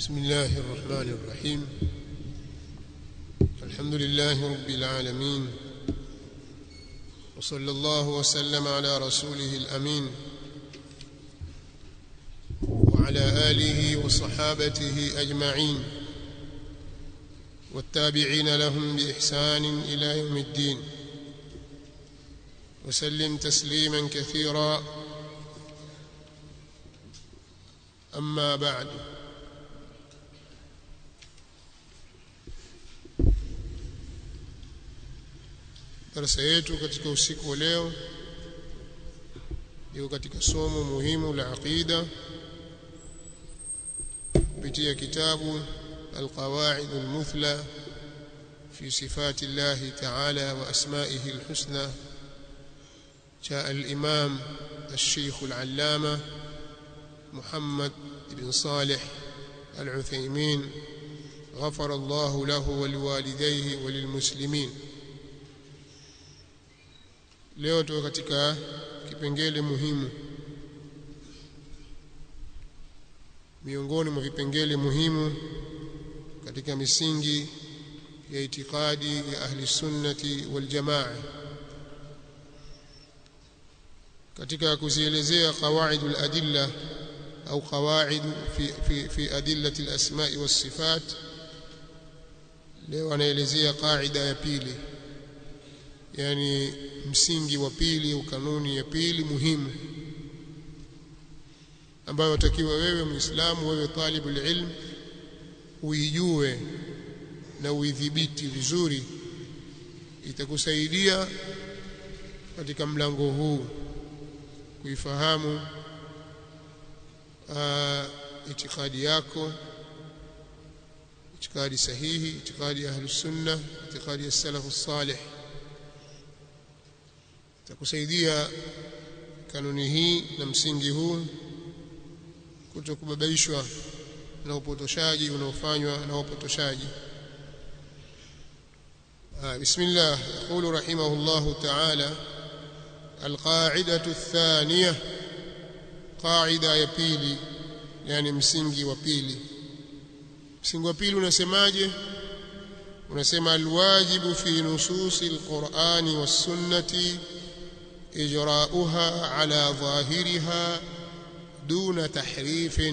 بسم الله الرحمن الرحيم الحمد لله رب العالمين وصلى الله وسلم على رسوله الأمين وعلى آله وصحابته أجمعين والتابعين لهم بإحسان إلى يوم الدين وسلم تسليما كثيرا أما بعد darasa yetu katika usiku wa leo iko katika somo muhimu la aqida kupitia kitabu القواعد المثلى في صفات الله تعالى وأسمائه الحسنى جاء الإمام الشيخ العلامة محمد بن صالح العثيمين غفر الله له ولوالديه وللمسلمين leo tuko katika kipengele muhimu miongoni mwa vipengele muhimu katika misingi ya itikadi ya ahli sunnati wal jamaa katika kuzielezea qawaid al adilla au qawaid fi fi fi adillati al asma'i was sifat leo anaelezea qaida ya pili yani msingi wa pili au kanuni ya pili muhimu ambayo watakiwa wewe muislamu wewe talibul ilm uijue na uidhibiti vizuri itakusaidia katika mlango huu kuifahamu itikadi yako itikadi sahihi itikadi ya ahlus sunna itikadi ya salafus salih itakusaidia kanuni hii na msingi huu kutokubabaishwa na upotoshaji unaofanywa na wapotoshaji بسم الله يقول رحمه الله تعالى القاعدة الثانية قاعدة ya pili yani msingi wa pili msingi wa pili unasemaje unasema alwajibu fi nususi alqur'ani was-sunnati إجراؤها على ظاهرها دون تحريف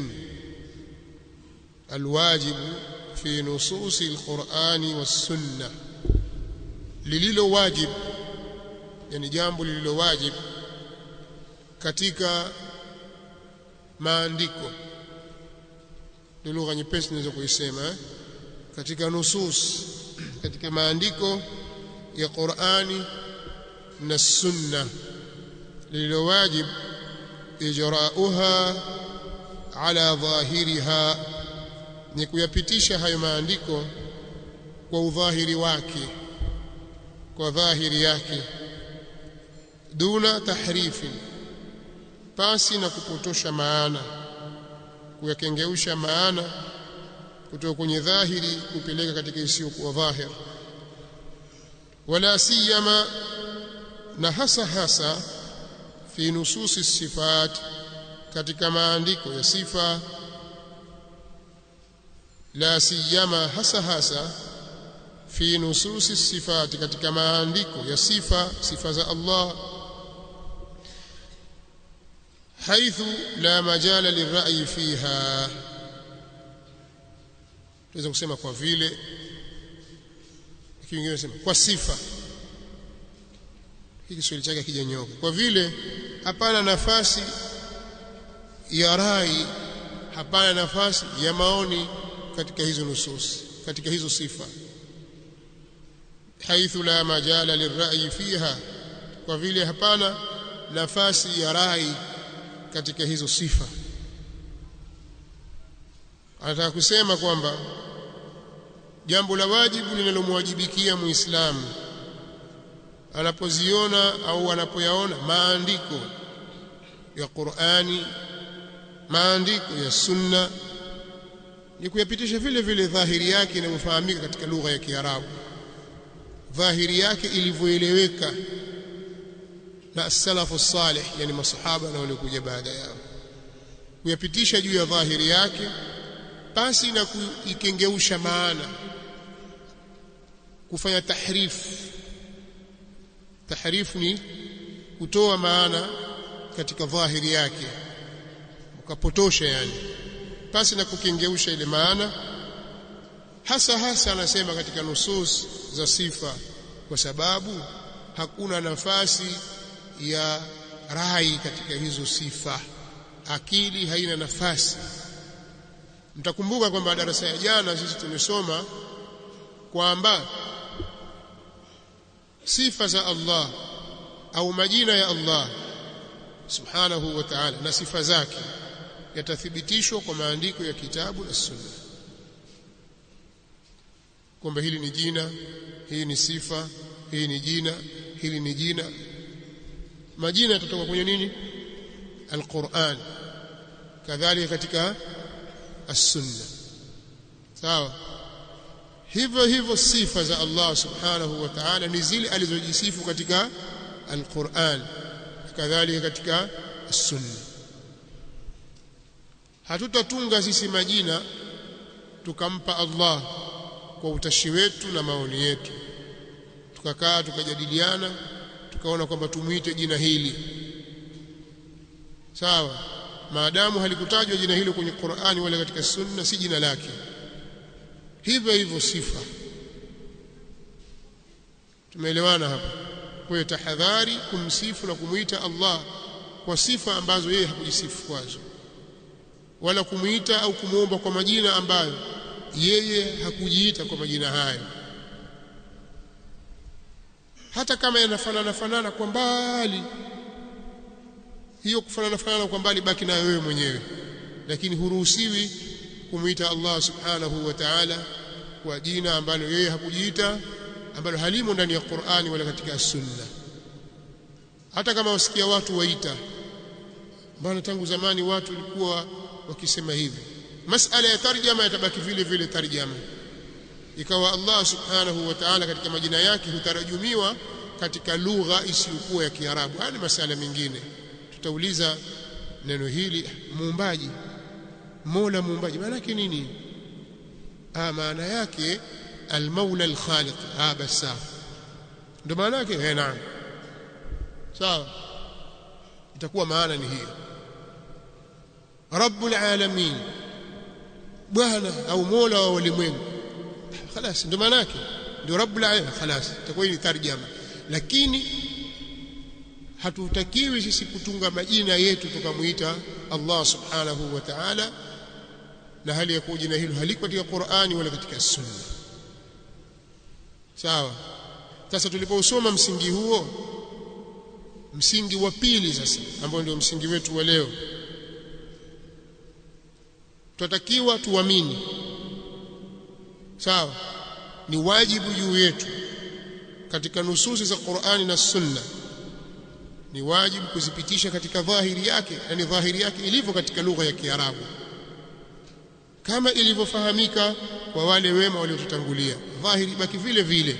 الواجب في نصوص القرآن والسنة lililo wajib yani jambo lililo wajib katika maandiko ndio lugha nyepesi naweza kuisema eh? katika nusus katika maandiko ya Qur'ani na sunna lililo wajib ijrauha ala dhahiriha ni kuyapitisha hayo maandiko kwa udhahiri wake kwa dhahiri yake duna tahrifi pasi na kupotosha maana kuyakengeusha maana kutoka kwenye dhahiri kupeleka katika isiyokuwa dhahir wala siyama na hasa hasa fi nususi sifat katika maandiko ya sifa la siyama hasa hasa fi nususi sifati katika maandiko ya sifa sifa za Allah haithu la majala lira'yi fiha tunaweza kusema kwa vile kingine nasema kwa sifa hiki Kiswahili chake kijanyoka kwa vile hapana nafasi ya rai hapana nafasi ya maoni katika hizo nusus katika hizo sifa haithu la majala lirrai fiha kwa vile hapana nafasi ya rai katika hizo sifa anataka kusema kwamba jambo la wajibu linalomwajibikia muislamu anapoziona au anapoyaona maandiko ya Qur'ani maandiko ya sunna ni kuyapitisha vile vile dhahiri yake inavyofahamika katika lugha ya Kiarabu dhahiri yake ilivyoeleweka na as-salafu salih yani masahaba na waliokuja baada yao kuyapitisha juu ya dhahiri yake pasi na kuikengeusha maana kufanya tahrifu tahrifu ni kutoa maana katika dhahiri yake ukapotosha yani pasi na kukengeusha ile maana hasa hasa anasema katika nusus za sifa kwa sababu hakuna nafasi ya rai katika hizo sifa akili haina nafasi mtakumbuka kwamba darasa ya jana sisi tumesoma kwamba sifa za Allah au majina ya Allah subhanahu wa ta'ala na sifa zake yatathibitishwa kwa maandiko ya kitabu na sunna kwamba hili ni jina hii ni sifa hii ni jina hili ni jina majina yatatoka kwenye nini alquran kadhalika katika as-sunna sawa hivyo hivyo sifa za Allah subhanahu wa ta'ala ni zile alizojisifu katika alquran kadhalika katika as-sunna hatutatunga sisi majina tukampa Allah kwa utashi wetu na maoni yetu tukakaa tukajadiliana tukaona kwamba tumuite jina hili sawa maadamu halikutajwa jina hilo kwenye Qur'ani wala katika sunna si jina lake hivyo hivyo sifa tumeelewana hapa kwa hiyo tahadhari kumsifu na kumuita Allah kwa sifa ambazo yeye hakujisifu kwazo wala kumuita au kumuomba kwa majina ambayo yeye hakujiita kwa majina hayo hata kama yanafanana fanana kwa mbali hiyo kufanana fanana kwa mbali baki nayo wewe mwenyewe lakini huruhusiwi kumuita Allah subhanahu wa ta'ala kwa jina ambalo yeye hakujiita ambalo halimo ndani ya Qur'ani wala katika sunna hata kama wasikia watu waita bwana tangu zamani watu walikuwa wakisema hivi masala ya tarjama yatabaki vile vile tarjama ikawa Allah subhanahu wa ta'ala katika majina yake hutarajumiwa katika lugha isiyokuwa ya Kiarabu haya ni masala mengine tutauliza neno hili muumbaji Mola muumbaji maana yake nini ah maana yake al-Maula al-Khaliq ah bas sawa ndio maana yake eh naam sawa itakuwa maana ni hiyo Rabbul alamin bwana au Mola wa ulimwengu خلاص ndio maana yake ndio Rabbul alamin خلاص itakuwa ni tarjama lakini hatutakiwi sisi kutunga majina yetu tukamuita Allah subhanahu wa ta'ala na hali ya kuwa jina hilo haliko katika Qur'ani wala katika Sunna sawa sasa tulipousoma msingi huo msingi wa pili sasa ambao ndio msingi wetu wa leo tutatakiwa tuamini sawa ni wajibu juu yetu katika nususi za Qur'ani na Sunna ni wajibu kuzipitisha katika dhahiri yake yani dhahiri yake ilivyo katika lugha ya Kiarabu kama ilivyofahamika kwa wale wema waliotutangulia dhahiri baki vile vile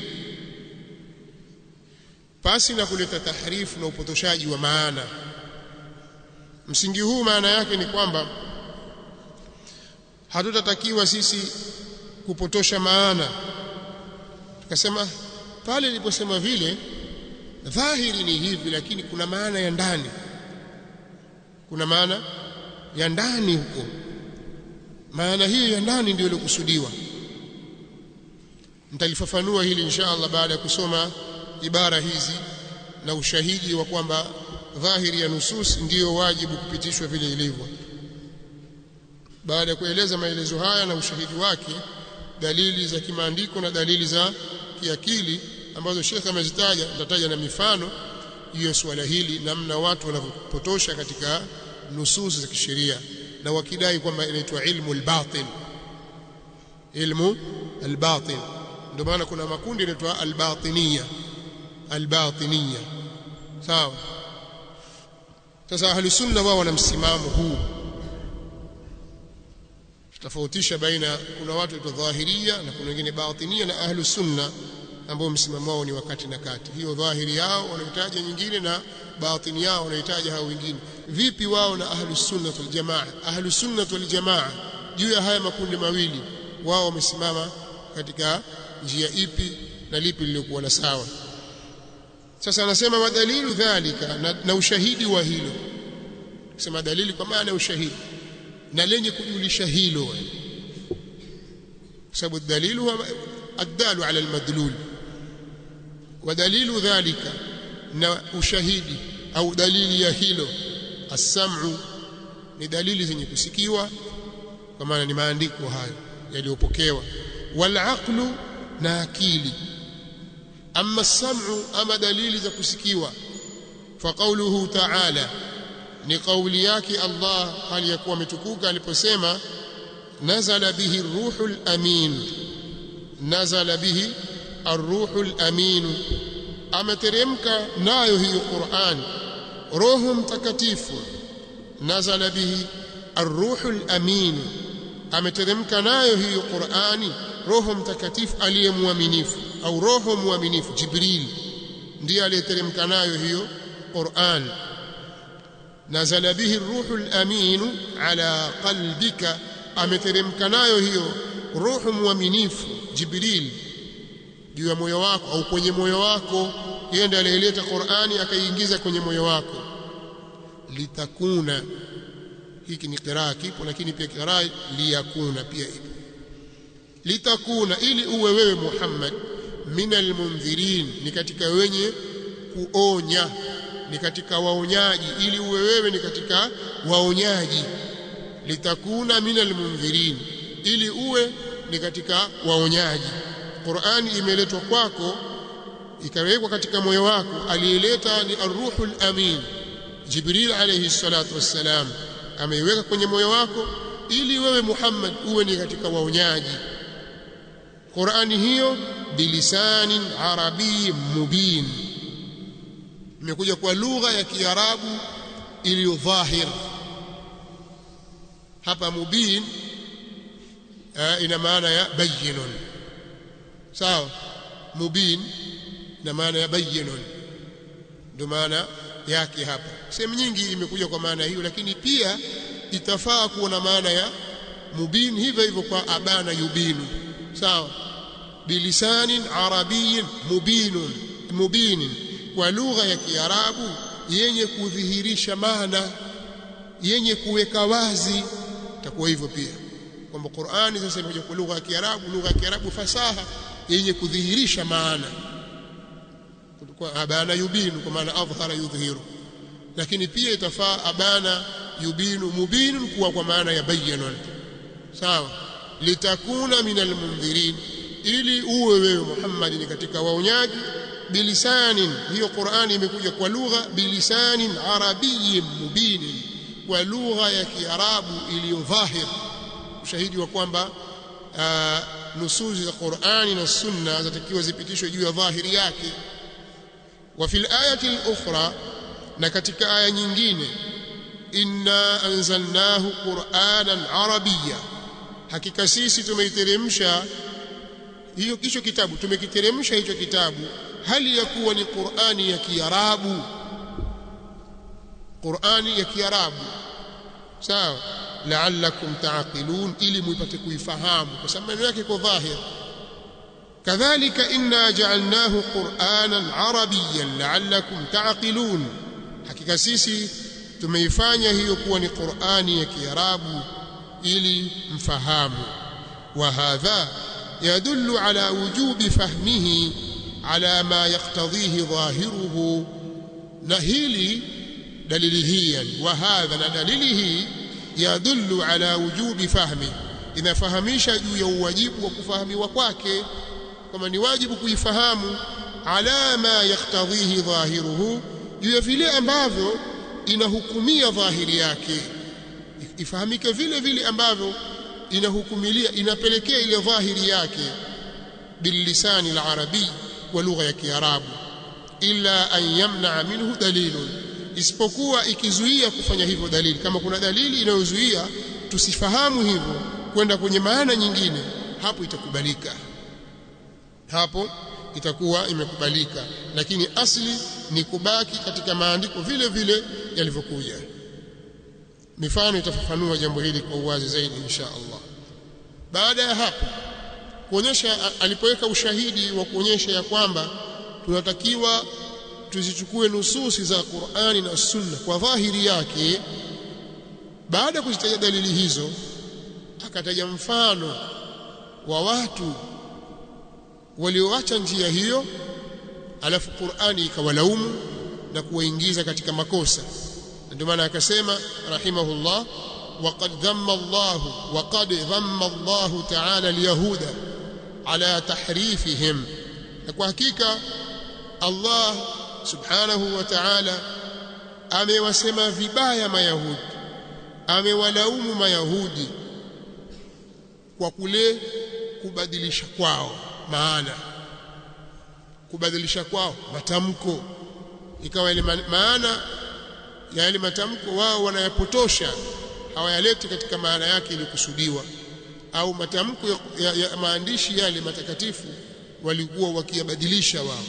pasi na kuleta tahrifu na upotoshaji wa maana msingi huu maana yake ni kwamba hatutatakiwa sisi kupotosha maana tukasema pale iliposema vile dhahiri ni hivi lakini kuna maana ya ndani kuna maana ya ndani huko maana hiyo ya ndani ndio iliyokusudiwa nitalifafanua hili insha Allah baada ya kusoma ibara hizi na ushahidi wa kwamba dhahiri ya nusus ndiyo wajibu kupitishwa vile ilivyo baada ya kueleza maelezo haya na ushahidi wake dalili za kimaandiko na dalili za kiakili ambazo Sheikh amezitaja nitataja na mifano hiyo swala hili namna watu wanavyopotosha katika nusus za kisheria na wakidai kwamba inaitwa ilmu al-batin ilmu al-batin ndio maana kuna makundi yanaitwa al-batiniya al-batiniya sawa sasa ahli sunna wao wana msimamo huu tofautisha baina kuna watu wa dhahiria na kuna wengine batinia na ahlu sunna ambao msimamo wao ni wakati na kati hiyo dhahiri yao wanahitaji nyingine na batini yao wanahitaji hao wengine vipi wao na ahlu sunna wal jamaa ahlu sunna wal jamaa juu ya haya makundi mawili wao wamesimama katika njia ipi na lipi lilikuwa la sawa sasa anasema wadalilu dhalika na, na ushahidi wa hilo kusema dalili kwa maana ya ushahidi na lenye kujulisha hilo kwa sababu dalilu huwa addalu ala almadlul ودليل ذلك na ushahidi au dalili ya hilo as-sam'u ni dalili zenye kusikiwa kwa maana ni maandiko hayo yaliyopokewa wal aqlu na akili amma as-sam'u ama dalili za kusikiwa fa qawluhu ta'ala ni kauli yake Allah hali ya kuwa ametukuka aliposema nazala bihi ruhul amin nazala bihi arruhul amin ameteremka nayo hiyo Qur'an roho mtakatifu nazala bihi arruhul amin ameteremka nayo hiyo Qur'ani roho mtakatifu aliyemwaminifu au roho mwaminifu Jibril ndiye aliyeteremka nayo hiyo Qur'an nazala bihi arruhul amin ala qalbika ameteremka nayo hiyo roho mwaminifu Jibril juu ya moyo wako au kwenye moyo wako yeye ndiye aliyeleta Qur'ani akaiingiza kwenye moyo wako litakuna hiki ni qiraa kipo lakini pia qiraa liyakuna pia ipo litakuna ili uwe wewe Muhammad minal mundhirin ni katika wenye kuonya ni katika waonyaji ili uwe wewe ni katika waonyaji litakuna minal mundhirin ili uwe ni katika waonyaji Qur'ani imeletwa kwako ikawekwa katika moyo wako aliyeleta ni ar-ruhul amin Jibril alayhi salatu wassalam ameiweka kwenye moyo wako ili wewe Muhammad uwe ni katika waonyaji Qur'ani hiyo bilisanin arabi mubin imekuja kwa lugha ya Kiarabu iliyo dhahir hapa mubin ina maana ya bayyinun sawa mubin na maana ya bayyinun ndio maana yake hapa sehemu nyingi imekuja kwa maana hiyo lakini pia itafaa kuwa na maana ya mubin hivyo hivyo kwa abana yubinu sawa bilisanin arabiyin mubinun mubinin kwa lugha ya kiarabu yenye kudhihirisha maana yenye kuweka wazi itakuwa hivyo pia kwamba Qur'ani sasa imekuja kwa lugha ya Kiarabu lugha ya Kiarabu fasaha yenye kudhihirisha maana kwa abana yubinu kwa maana adhhara yudhihiru lakini pia itafaa abana yubinu mubinun kuwa kwa maana ya bayyana sawa litakuna minal mundhirin ili uwe wewe Muhammad ni katika waonyaji bilisanin hiyo Qur'ani imekuja kwa lugha bilisanin arabiyyin mubinin kwa lugha ya Kiarabu iliyo dhahir ushahidi wa kwamba nusuzi za Qur'ani na Sunna zatakiwa zipitishwe juu ya dhahiri yake wa fil ayati al-ukhra na katika aya nyingine inna anzalnahu qur'anan arabiyya hakika sisi tumeiteremsha hiyo hicho kitabu tumekiteremsha hicho kitabu hali ya kuwa ni Qur'ani ya Kiarabu Qur'ani ya Kiarabu sawa la'allakum ta'qilun ili muipate kuifahamu kwa sababu maneno yake iko dhahir kadhalika inna ja'alnahu qur'anan arabiyyan la'allakum ta'qilun hakika sisi tumeifanya hiyo kuwa ni Qur'ani ya Kiarabu ili mfahamu wa hadha yadullu ala wujubi fahmihi ala ma yaktadhihi dhahiruhu na hili dalili hii yani wa hadha na dalili hii yadullu ala wujubi fahmi inafahamisha juu ya uwajibu wa kufahamiwa kwake kama ni wajibu kuifahamu ala ma yaktadhihi dhahiruhu juu ya vile ambavyo inahukumia dhahiri yake ifahamike vile vile ambavyo inahukumilia inapelekea ile dhahiri yake bilisani alarabi wa lugha ya kiarabu illa an yamna minhu dalilun isipokuwa ikizuia kufanya hivyo dalili kama kuna dalili inayozuia tusifahamu hivyo kwenda kwenye maana nyingine hapo itakubalika hapo itakuwa imekubalika lakini asli ni kubaki katika maandiko vile vile yalivyokuja mifano itafafanua jambo hili kwa uwazi zaidi insha Allah baada ya hapo kuonyesha alipoweka ushahidi wa kuonyesha ya kwamba tunatakiwa tuzichukue nususi za Qur'ani na Sunna kwa dhahiri yake baada ya kuzitaja dalili hizo akataja mfano wa watu walioacha njia hiyo alafu Qur'ani ikawalaumu na kuwaingiza katika makosa ndio maana akasema rahimahullah وقد ذم الله وقد ذم الله تعالى اليهود على تحريفهم kwa hakika Allah subhanahu wa ta'ala amewasema vibaya mayahudi amewalaumu mayahudi kwa kule kubadilisha kwao maana kubadilisha kwao matamko ikawa ile maana ya yale matamko wao wanayapotosha hawayaleti katika maana yake iliyokusudiwa au matamko ya, ya, ya maandishi yale matakatifu walikuwa wakiyabadilisha wao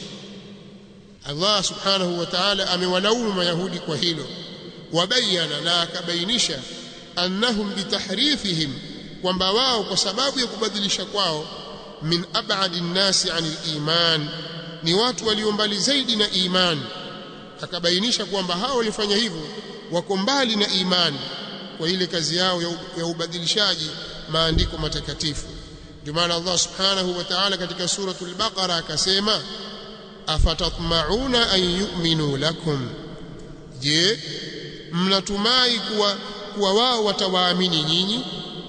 Allah subhanahu wa ta'ala amewalaumu mayahudi kwa hilo wabayana na akabainisha annahum bitahrifihim kwamba wao kwa sababu ya kubadilisha kwao min ab'adi nnasi anil iman ni watu walio mbali zaidi na imani akabainisha kwamba hao walifanya hivyo wako mbali na imani kwa ile kazi yao ya ubadilishaji maandiko matakatifu ndio maana Allah subhanahu wa ta'ala katika suratul baqara akasema afatatma'una an yu'minu lakum je mnatumai kuwa kuwa wao watawaamini nyinyi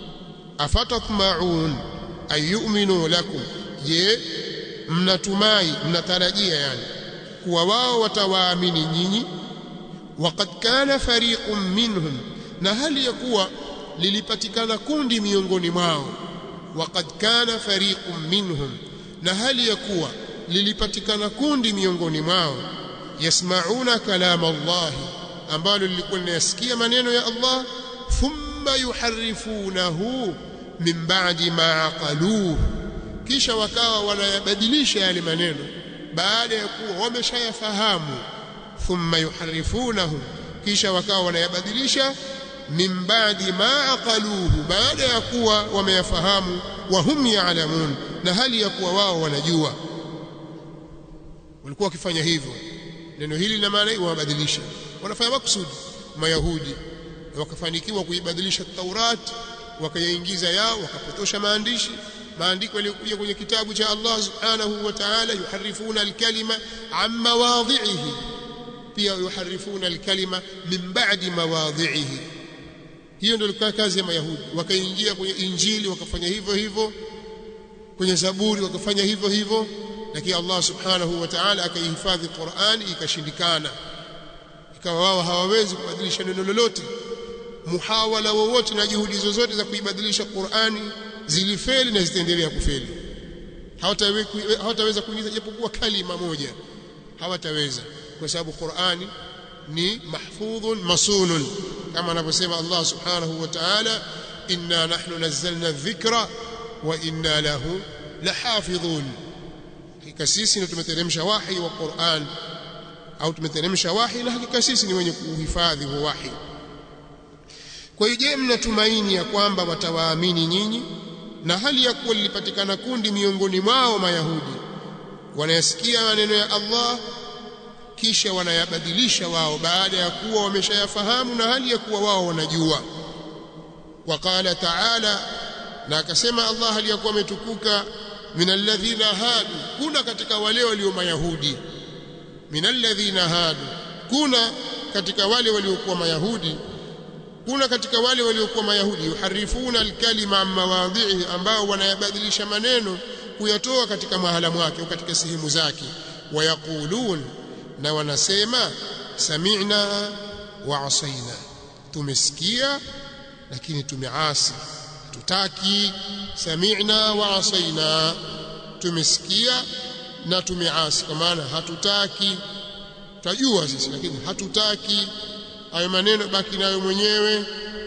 afatatma'un an yu'minu lakum je mnatumai mnatarajia yani kuwa wao watawaamini nyinyi waqad kana fariqun minhum na hali ya kuwa lilipatikana kundi miongoni mwao waqad kana fariqun minhum na hali ya kuwa lilipatikana kundi miongoni mwao yasmauna kalama Allah ambalo lilikuwa linayasikia maneno ya Allah thumma yuharrifunahu min ba'di ma aqaluhu kisha wakawa wanayabadilisha yale maneno baada ya kuwa wameshayafahamu thumma yuharrifunahu kisha wakawa wanayabadilisha min ba'di ma aqaluhu baada ya kuwa wameyafahamu wa hum ya'lamun na hali ya kuwa wao wanajua walikuwa wakifanya hivyo neno hili lina maana hiyo wabadilisha wanafanya makusudi mayahudi wakafanikiwa kuibadilisha Taurat wakayaingiza yao wakapotosha maandishi maandiko yaliyokuja kwenye kitabu cha Allah subhanahu wa ta'ala yuharifuna alkalima an mawadhi'ihi pia yuharifuna alkalima min ba'di mawadhi'ihi hiyo ndio ilikuwa kazi ya mayahudi wakaingia kwenye injili wakafanya hivyo hivyo kwenye zaburi wakafanya hivyo hivyo lakini Allah subhanahu wa ta'ala akaihifadhi Qur'ani ikashindikana ikawa wao hawawezi kubadilisha neno lolote muhawala wowote na juhudi zozote za kuibadilisha Qur'ani zilifeli na zitaendelea kufeli hawataweza kuingiza japokuwa kalima moja hawataweza kwa sababu Qur'ani ni mahfudhun masunun kama anavyosema Allah subhanahu wa ta'ala inna nahnu nazzalna dhikra wa inna lahu lahafidhun hakika sisi ndio tumeteremsha wahi wa Qur'an au tumeteremsha wahi na hakika sisi ni wenye kuhifadhi huo wahi kwa hiyo je mnatumaini ya kwamba watawaamini nyinyi na hali ya kuwa lilipatikana kundi miongoni mwao mayahudi wanayasikia maneno ya Allah kisha wanayabadilisha wao baada ya kuwa wameshayafahamu na hali ya kuwa wao wanajua waqala ta'ala na akasema Allah hali ya kuwa ametukuka minalladhina hadu kuna katika wale walio mayahudi minalladhina hadu kuna katika wale waliokuwa mayahudi kuna katika wale waliokuwa mayahudi yuharifuna alkalima an mawadhihi ambao wanayabadilisha maneno kuyatoa katika mahala mwake au katika sehemu zake wayaqulun na wanasema sami'na wa asaina tumesikia lakini tumeasi tutaki sami'na wa asaina tumesikia na tumeasi kwa maana hatutaki tajua sisi lakini hatutaki hayo maneno baki nayo mwenyewe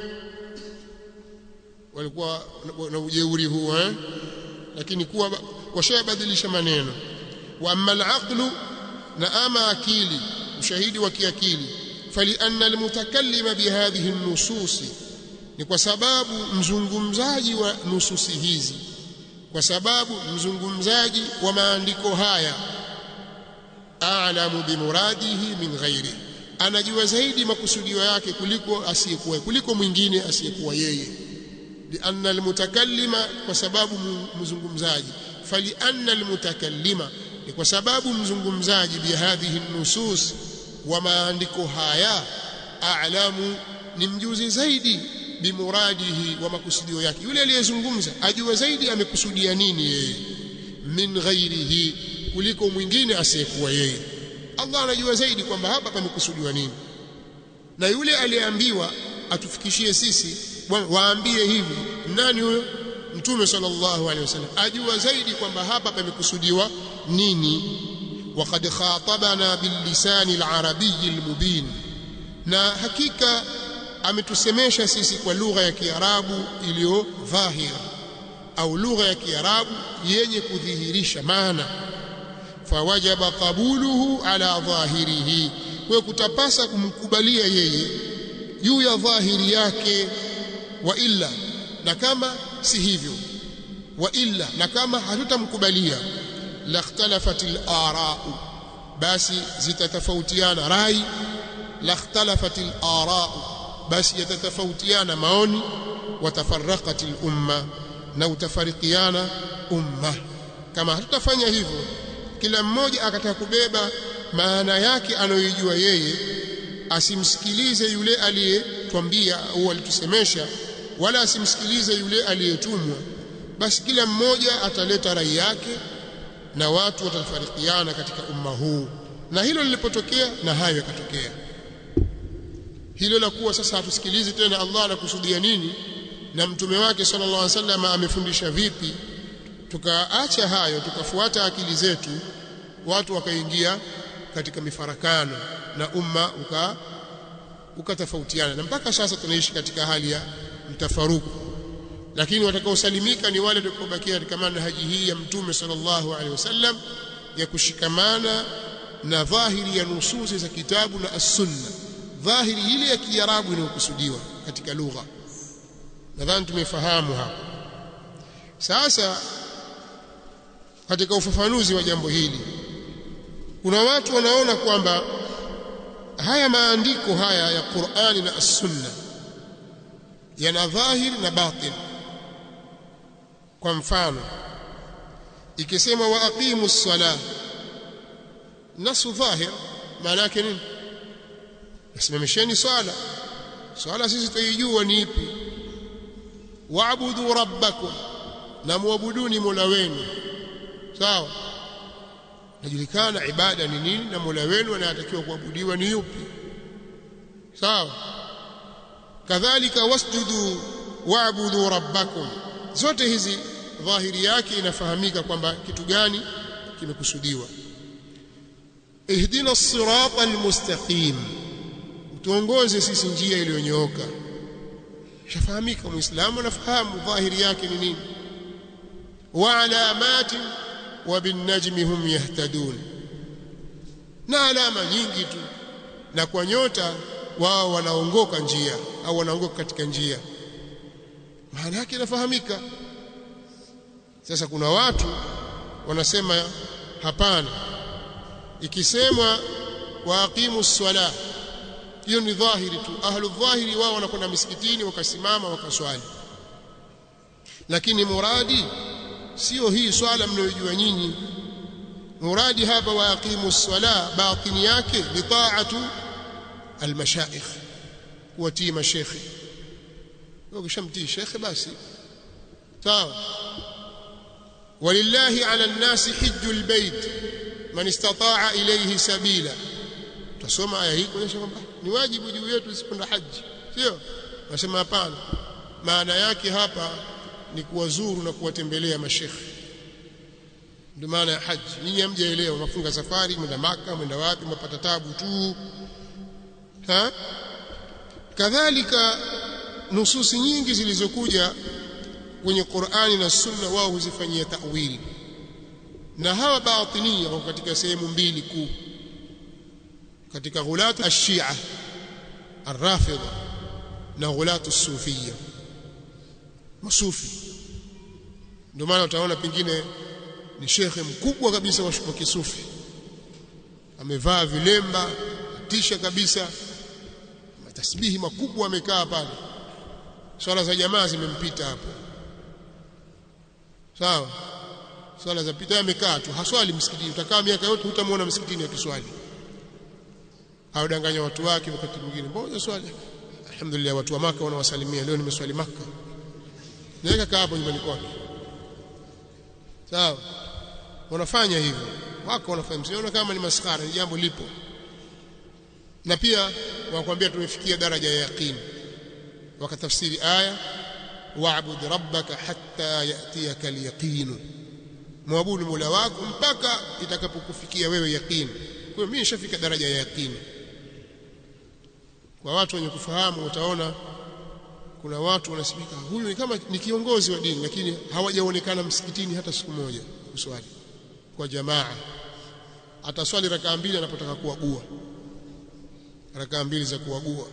walikuwa na ujeuri huo eh lakini kuwa washabadilisha maneno wa amma al na ama akili ushahidi wa kiakili falianna almutakallima bihadhihi nususi ni kwa sababu mzungumzaji wa nususi hizi kwa sababu mzungumzaji wa maandiko haya a'lamu bimuradihi min ghairi anajua zaidi makusudio yake kuliko asiyekuwa kuliko mwingine asiyekuwa yeye lianna almutakallima kwa sababu mzungumzaji falianna almutakallima ni kwa sababu mzungumzaji bihadhihi nusus wa maandiko haya a'lamu ni mjuzi zaidi bimuradihi wa makusudio yake yule aliyezungumza ajua zaidi amekusudia nini yeye min ghairihi kuliko mwingine asiyekuwa yeye Allah anajua zaidi kwamba hapa pamekusudiwa nini na yule aliyeambiwa atufikishie sisi waambie hivi nani huyo mtume sallallahu alaihi wasallam ajua zaidi kwamba hapa pamekusudiwa nini وقد خاطبنا باللسان العربي المبين na hakika ametusemesha sisi kwa lugha ya Kiarabu iliyo dhahir au lugha ya Kiarabu yenye kudhihirisha maana fawajaba qabuluhu ala dhahirihi kwa kutapasa kumkubalia yeye juu ya dhahiri yake wa illa na kama si hivyo wa illa na kama hatutamkubalia lakhtalafat al-ara basi zitatofautiana rai lakhtalafat al-ara basi yatatofautiana maoni watafarraqat al-umma na utafarikiana umma kama hatutafanya hivyo kila mmoja akataka kubeba maana yake anayojua yeye asimsikilize yule aliyetwambia au alitusemesha wala asimsikilize yule aliyetumwa basi kila mmoja ataleta rai yake na watu watafarikiana katika umma huu na hilo lilipotokea na hayo yakatokea hilo la kuwa sasa hatusikilizi tena Allah anakusudia nini na mtume wake sallallahu alaihi wasallam amefundisha vipi tukaacha hayo tukafuata akili zetu watu wakaingia katika mifarakano na umma uka ukatofautiana na mpaka sasa tunaishi katika hali ya mtafaruku lakini watakaosalimika ni wale watakaobakia katika manhaji hii ya mtume sallallahu alaihi wasallam ya kushikamana na dhahiri ya nususi za kitabu na as-sunna dhahiri ile ya kiarabu inayokusudiwa katika lugha nadhani tumefahamu hapa sasa katika ufafanuzi wa jambo hili kuna watu wanaona kwamba haya maandiko haya ya Qur'ani na As-Sunna yana dhahir na batin kwa mfano ikisema wa aqimu ssalah nasu dhahir maana yake nini nasimamisheni swala swala sisi tuijua ni ipi waabudu rabbakum na muabuduni mola wenu sawa najulikana ibada ni nini na mola wenu anayetakiwa kuabudiwa ni yupi sawa kadhalika wasjudu waabudu rabbakum zote hizi dhahiri yake inafahamika kwamba kitu gani kimekusudiwa ihdina sirata almustaqim tuongoze sisi njia iliyonyooka shafahamika muislamu anafahamu dhahiri yake ni nini wa alamatin wa binnajmi hum yahtadun na alama nyingi tu na kwa nyota wao wanaongoka njia au wanaongoka katika njia maana yake inafahamika sasa kuna watu wanasema hapana ikisemwa waaqimu swala hiyo ni dhahiri tu ahlu dhahiri wao wanakwenda misikitini wakasimama wakaswali lakini muradi sio hii swala mnayojua nyinyi muradi hapa waaqimu swala batini yake ni taatu almashaikh kuwatii mashekhe ukishamtii shekhe basi sawa ولله على الناس حج البيت من استطاع إليه سبيلا tusoma aya hii kuonyesha kwamba ni wajibu juu yetu isikwenda haji sio nasema hapana maana yake hapa ni kuwazuru na kuwatembelea mashekhe ndio maana ya haji nyinyi hamjaelewa mafunga safari mwenda maka mwenda wapi mpata tabu tu ha kadhalika nususi nyingi zilizokuja kwenye Qur'ani na Sunna wao huzifanyia ta'wili na hawa batinia wako katika sehemu mbili kuu katika ghulatu ash-Shia arrafidha na ghulatu sufia masufi ndio maana utaona pengine ni shekhe mkubwa kabisa wa kisufi amevaa vilemba tisha kabisa matasbihi makubwa amekaa pale swala za jamaa zimempita hapo sawa swala za pita amekaa tu haswali msikitini utakaa miaka yote hutamwona msikitini akiswali haudanganya watu wake wakati mwingine mbona swali alhamdulillah watu wa maka wanawasalimia leo nimeswali maka naweka kaa hapo nyumbani kwake sawa wanafanya hivyo wako wanafanya msiona kama ni maskara ni jambo lipo na pia wakwambia tumefikia daraja ya yaqini wakatafsiri aya wa'bud rabbaka hatta yatiyaka al-yaqin muabudu mola wako mpaka itakapokufikia wewe yaqini kwa hiyo mimi nishafika daraja ya yaqini kwa watu wenye kufahamu utaona kuna watu wanasimika huyu ni kama ni kiongozi wa dini lakini hawajaonekana msikitini hata siku moja kuswali kwa jamaa ataswali rakaa mbili anapotaka kuagua rakaa mbili za kuagua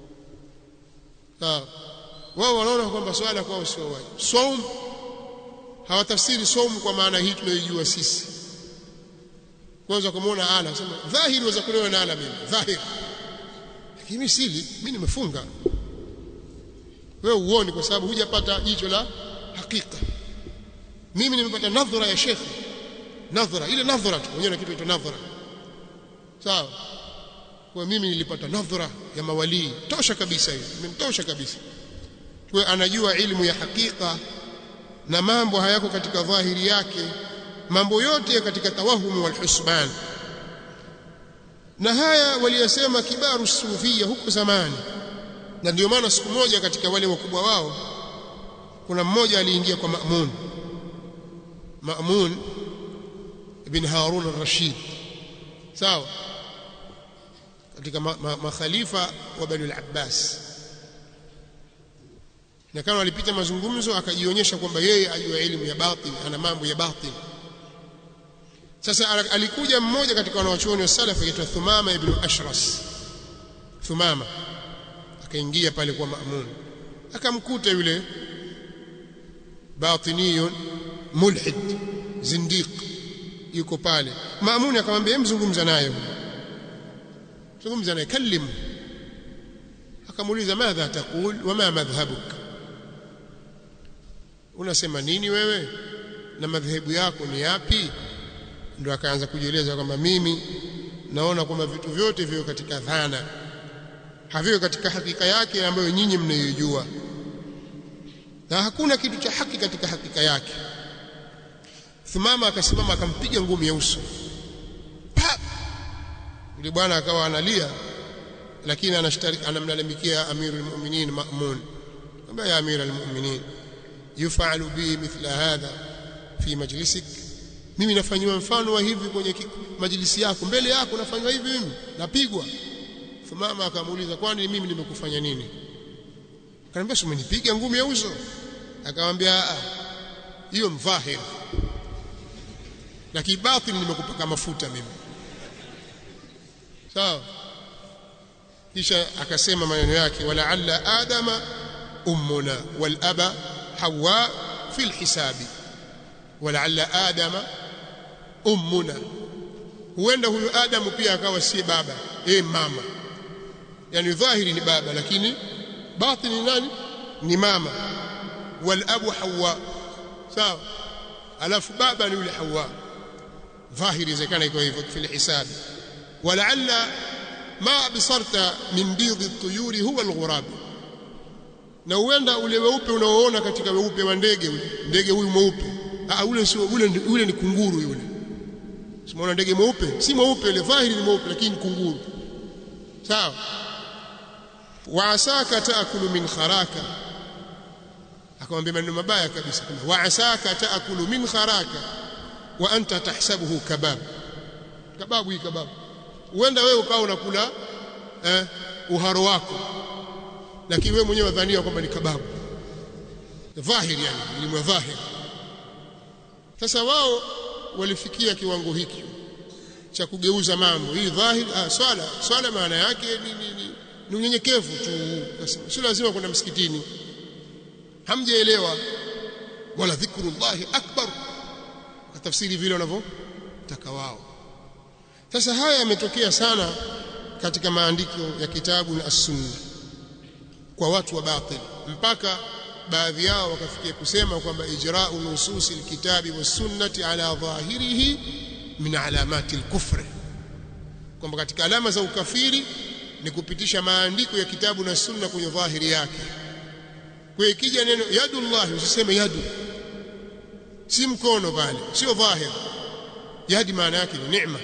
sawa wao wanaona kwamba swala kwao sio wajibu saum hawatafsiri saum kwa maana hii tunayojua sisi kwanza kumuona ala sema dhahiri waweza kulewa na ala mimi dhahiri lakini mimi sili mimi nimefunga wewe uone kwa sababu hujapata jicho la hakika mimi nimepata nadhara ya shekhi nadhara ile nadhara tu wenyewe na kitu cha nadhara sawa kwa mimi nilipata nadhara ya mawalii tosha kabisa hiyo imenitosha kabisa kwa anajua ilmu ya hakika na mambo hayako katika dhahiri yake mambo yote katika tawahumu wal husban na haya waliyasema kibaru sufia huko zamani na ndio maana siku moja katika wale wakubwa wao kuna mmoja aliingia kwa Ma'mun Ma'mun ibn Harun al-Rashid sawa katika makhalifa ma, ma wa Bani al-Abbas na kama walipita mazungumzo akajionyesha kwamba yeye ajua elimu ya batin ana mambo ya batin sasa alikuja mmoja katika wanawachuoni wa salaf aitwa Thumama ibn Ashras Thumama akaingia pale kwa Ma'mun akamkuta yule batiniyun mulhid zindiq yuko pale Ma'mun akamwambia mzungumza naye zungumza naye kallim akamuuliza madha taqul wama madhhabuk unasema nini wewe na madhehebu yako ni yapi ndio akaanza kujieleza kwamba mimi naona kwamba vitu vyote viko katika dhana haviko katika hakika yake ambayo nyinyi mnayoijua na hakuna kitu cha haki katika hakika yake Thumama akasimama akampiga ngumi ya uso pa yule bwana akawa analia lakini anamlalamikia amirul mu'minin Ma'mun kwamba ya amirul mu'minin yufalu bi mithla hadha fi majlisik mimi nafanywa mfano wa hivi kwenye majlisi yako mbele yako nafanywa hivi mimi napigwa Thumama akamuuliza kwani mimi nimekufanya nini akaniambia si umenipiga ngumi ya uso akamwambia hiyo mdhahir na kibatini nimekupaka mafuta mimi sawa kisha akasema maneno yake wala alla adama ummuna wal aba hawa fi alhisabi wala alla adama ummuna huenda huyu adamu pia akawa si baba eh mama yani dhahiri ni baba lakini batini nani ni mama wal abu hawa sawa alafu baba ni yule hawa dhahiri inawezekana iko hivyo fi alhisabi ولعل ما أبصرت من بيض الطيور هو الغراب na uenda ule weupe unaoona katika weupe wa ndege ule ndege huyu mweupe ah ule sio ule ule ni kunguru yule simuona ndege mweupe si mweupe ile dhahiri ni mweupe lakini kunguru sawa wa asaka taakulu min kharaka akamwambia maneno mabaya kabisa wa asaka taakulu min kharaka wa anta tahsabuhu kabab kababu hii kababu huenda wewe ukawa unakula eh, uharo wako lakini wewe mwenyewe wadhania kwamba ni kababu dhahiri yani elimu ya dhahiri sasa wao walifikia kiwango hiki cha kugeuza mambo hii dhahiri ah, swala swala maana yake ni, ni, ni ni unyenyekevu tu Nasema, sio lazima kwenda msikitini hamjaelewa wala dhikrullahi akbar tafsiri vile wanavyotaka wao sasa haya yametokea sana katika maandiko ya kitabu na as-sunna kwa watu wa batil mpaka baadhi yao wakafikia kusema kwamba ijra'u nususi alkitabi was-sunnati ala dhahirihi min alamati al-kufr kwamba katika alama za ukafiri ni kupitisha maandiko ya kitabu na sunna kwenye dhahiri yake kwa ikija neno yadullah usiseme yadu si mkono pale sio dhahir yadi maana yake ni neema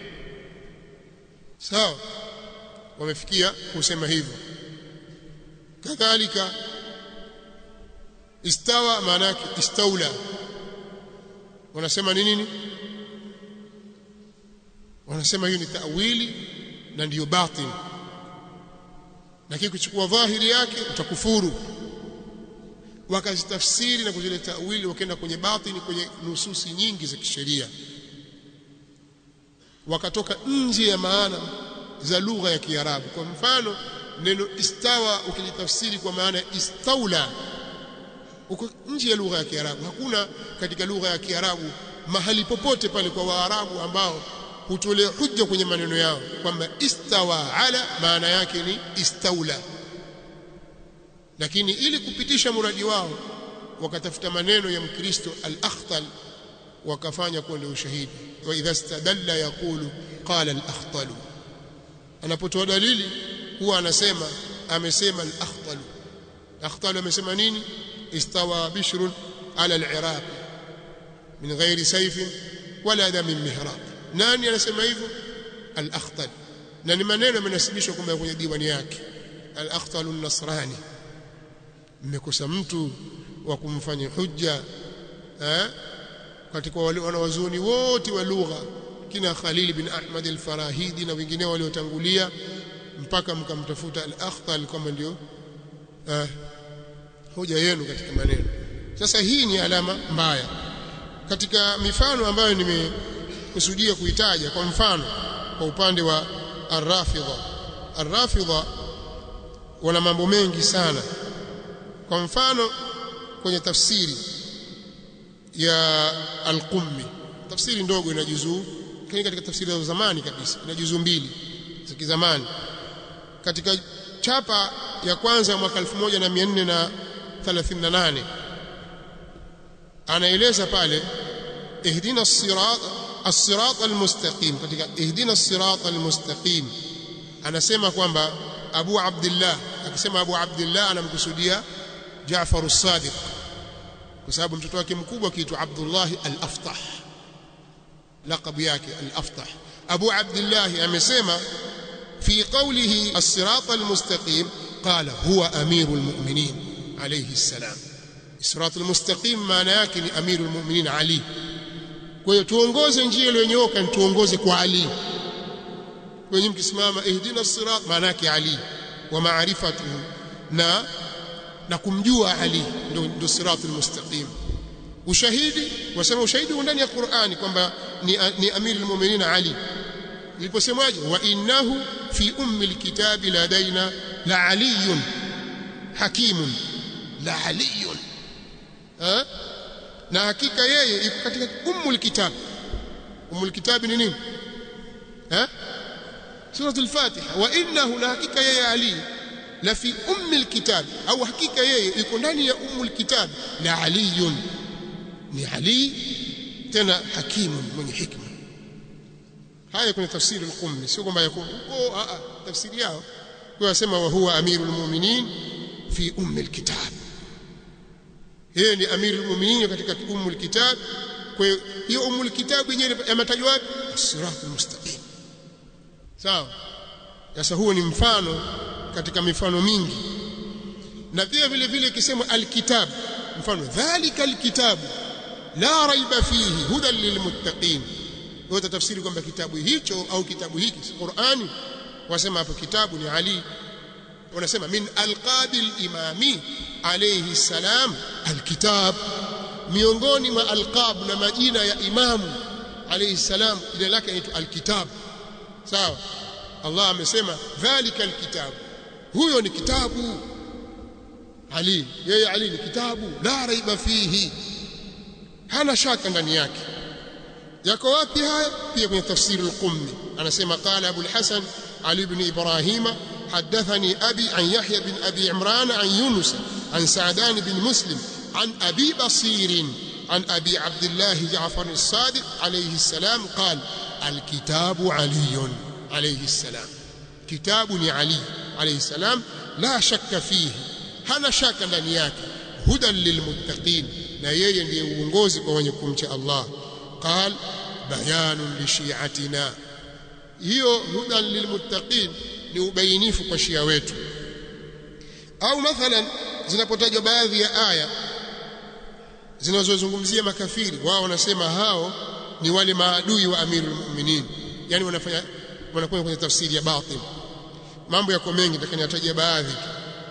sawa wamefikia kusema hivyo kadhalika istawa maana yake istaula wanasema ni nini wanasema hiyo ni ta'wili na ndiyo batin lakini kuchukua dhahiri yake utakufuru wakazitafsiri na kuzile ta'wili wakaenda kwenye batini kwenye nususi nyingi za kisheria wakatoka nje ya maana za lugha ya Kiarabu kwa mfano neno istawa ukilitafsiri kwa maana istaula uko nje ya lugha ya Kiarabu hakuna katika lugha ya Kiarabu mahali popote pale kwa Waarabu ambao hutolea hujja kwenye maneno yao kwamba istawa ala maana yake ni istaula lakini ili kupitisha muradi wao wakatafuta maneno ya mkristo al-akhtal wakafanya kuwa ndio ushahidi wa idha stadalla yaqulu qala al-akhtal anapotoa dalili huwa anasema amesema al-akhtal akhtal amesema nini istawa bishrun ala al-iraq min ghairi sayfin wala damin mihrab nani anasema hivyo al-akhtal na ni maneno yamenasibishwa kwamba kwenye diwani yake al-akhtal an-nasrani mmekosa mtu wa kumfanya hujja eh katika wale wanawazuoni wote wa lugha kina Khalil bin Ahmad al-Farahidi na wengineo waliotangulia mpaka mkamtafuta al-Akhtal kama ndio eh, hoja yenu katika maneno sasa hii ni alama mbaya katika mifano ambayo nimekusudia kuitaja kwa mfano kwa upande wa ar-Rafidha ar-Rafidha wana mambo mengi sana kwa mfano kwenye tafsiri ya al-Qummi tafsiri ndogo ina juzuu lakini katika tafsiri za zamani kabisa ina juzuu mbili za kizamani katika chapa ya kwanza ya mwaka 1438 anaeleza pale ihdina as-sirat as-sirat al-mustaqim katika ihdina as-sirat al-mustaqim anasema kwamba Abu Abdullah akisema Abu Abdullah anamkusudia Jaafar as-Sadiq kwa sababu mtoto wake mkubwa kiitwa Abdullah al-Aftah laqab yake al-Aftah Abu Abdullah amesema fi qawlihi as-sirat al-mustaqim qala huwa amirul mu'minin alayhi salam sirat al-mustaqim maana yake ni amirul mu'minin Ali kwa hiyo tuongoze njia iliyonyooka tuongoze kwa Ali kwenye mkisimama ihdina as-sirat maana yake Ali wa maarifatuhu na na kumjua Ali ndio ndio siratul mustaqim ushahidi wasema ushahidi ndani ya Qur'ani kwamba ni, ni amirul mu'minin Ali iliposemaje wa innahu fi ummi alkitabi ladaina la aliyun hakimun la aliyun ha? na hakika yeye iko katika ummul kitab ummul kitab ni nini ha suratul fatiha wa innahu la hakika yeye ali la fi ummi alkitab au hakika yeye iko ndani ya ummu alkitab la aliyun ni ali tena hakimun mwenye hikma haya kwenye tafsiri al-qummi sio kwamba yako oh a tafsiri yao kwa wasema wa huwa amirul mu'minin fi ummi alkitab yeye ni amirul mu'minin katika ummu alkitab kwa hiyo ummu alkitab yenyewe yametajwa wapi as-siratul mustaqim sawa sasa huo ni mfano katika mifano mingi na pia vile vile ikisema alkitab mfano dhalika alkitab la raiba fihi hudan lilmuttaqin wote tafsiri kwamba kitabu hicho au kitabu hiki Qur'ani wasema hapo kitabu ni Ali wanasema min alqabil imami alayhi salam alkitab miongoni mwa alqab na majina ya imamu alayhi salam jina lake inaitwa alkitab sawa Allah amesema dhalika alkitab huyo ni kitabu Ali yeye Ali ni kitabu la raiba fihi hana shaka ndani yake yako wapi haya pia kwenye tafsiri al-Qummi anasema qala Abu al-Hasan Ali ibn Ibrahim حدثني أبي عن يحيى بن أبي عمران عن يونس عن سعدان بن مسلم عن أبي بصير عن أبي عبد الله جعفر الصادق عليه السلام قال الكتاب علي عليه السلام كتاب علي عليه السلام لا شك فيه hana shaka ndani yake hudan lilmuttaqin na yeye ndiye uongozi kwa wenye kumcha Allah qal bayanun li shi'atina hiyo hudan lilmuttaqin ni ubainifu kwa shia wetu au mathalan zinapotajwa baadhi ya aya zinazozungumzia makafiri wao wanasema hao ni wale maadui wa amirul mu'minin yani wanafanya wanakwenda kwenye tafsiri ya batil mambo yako mengi nitakaniatajia baadhi tu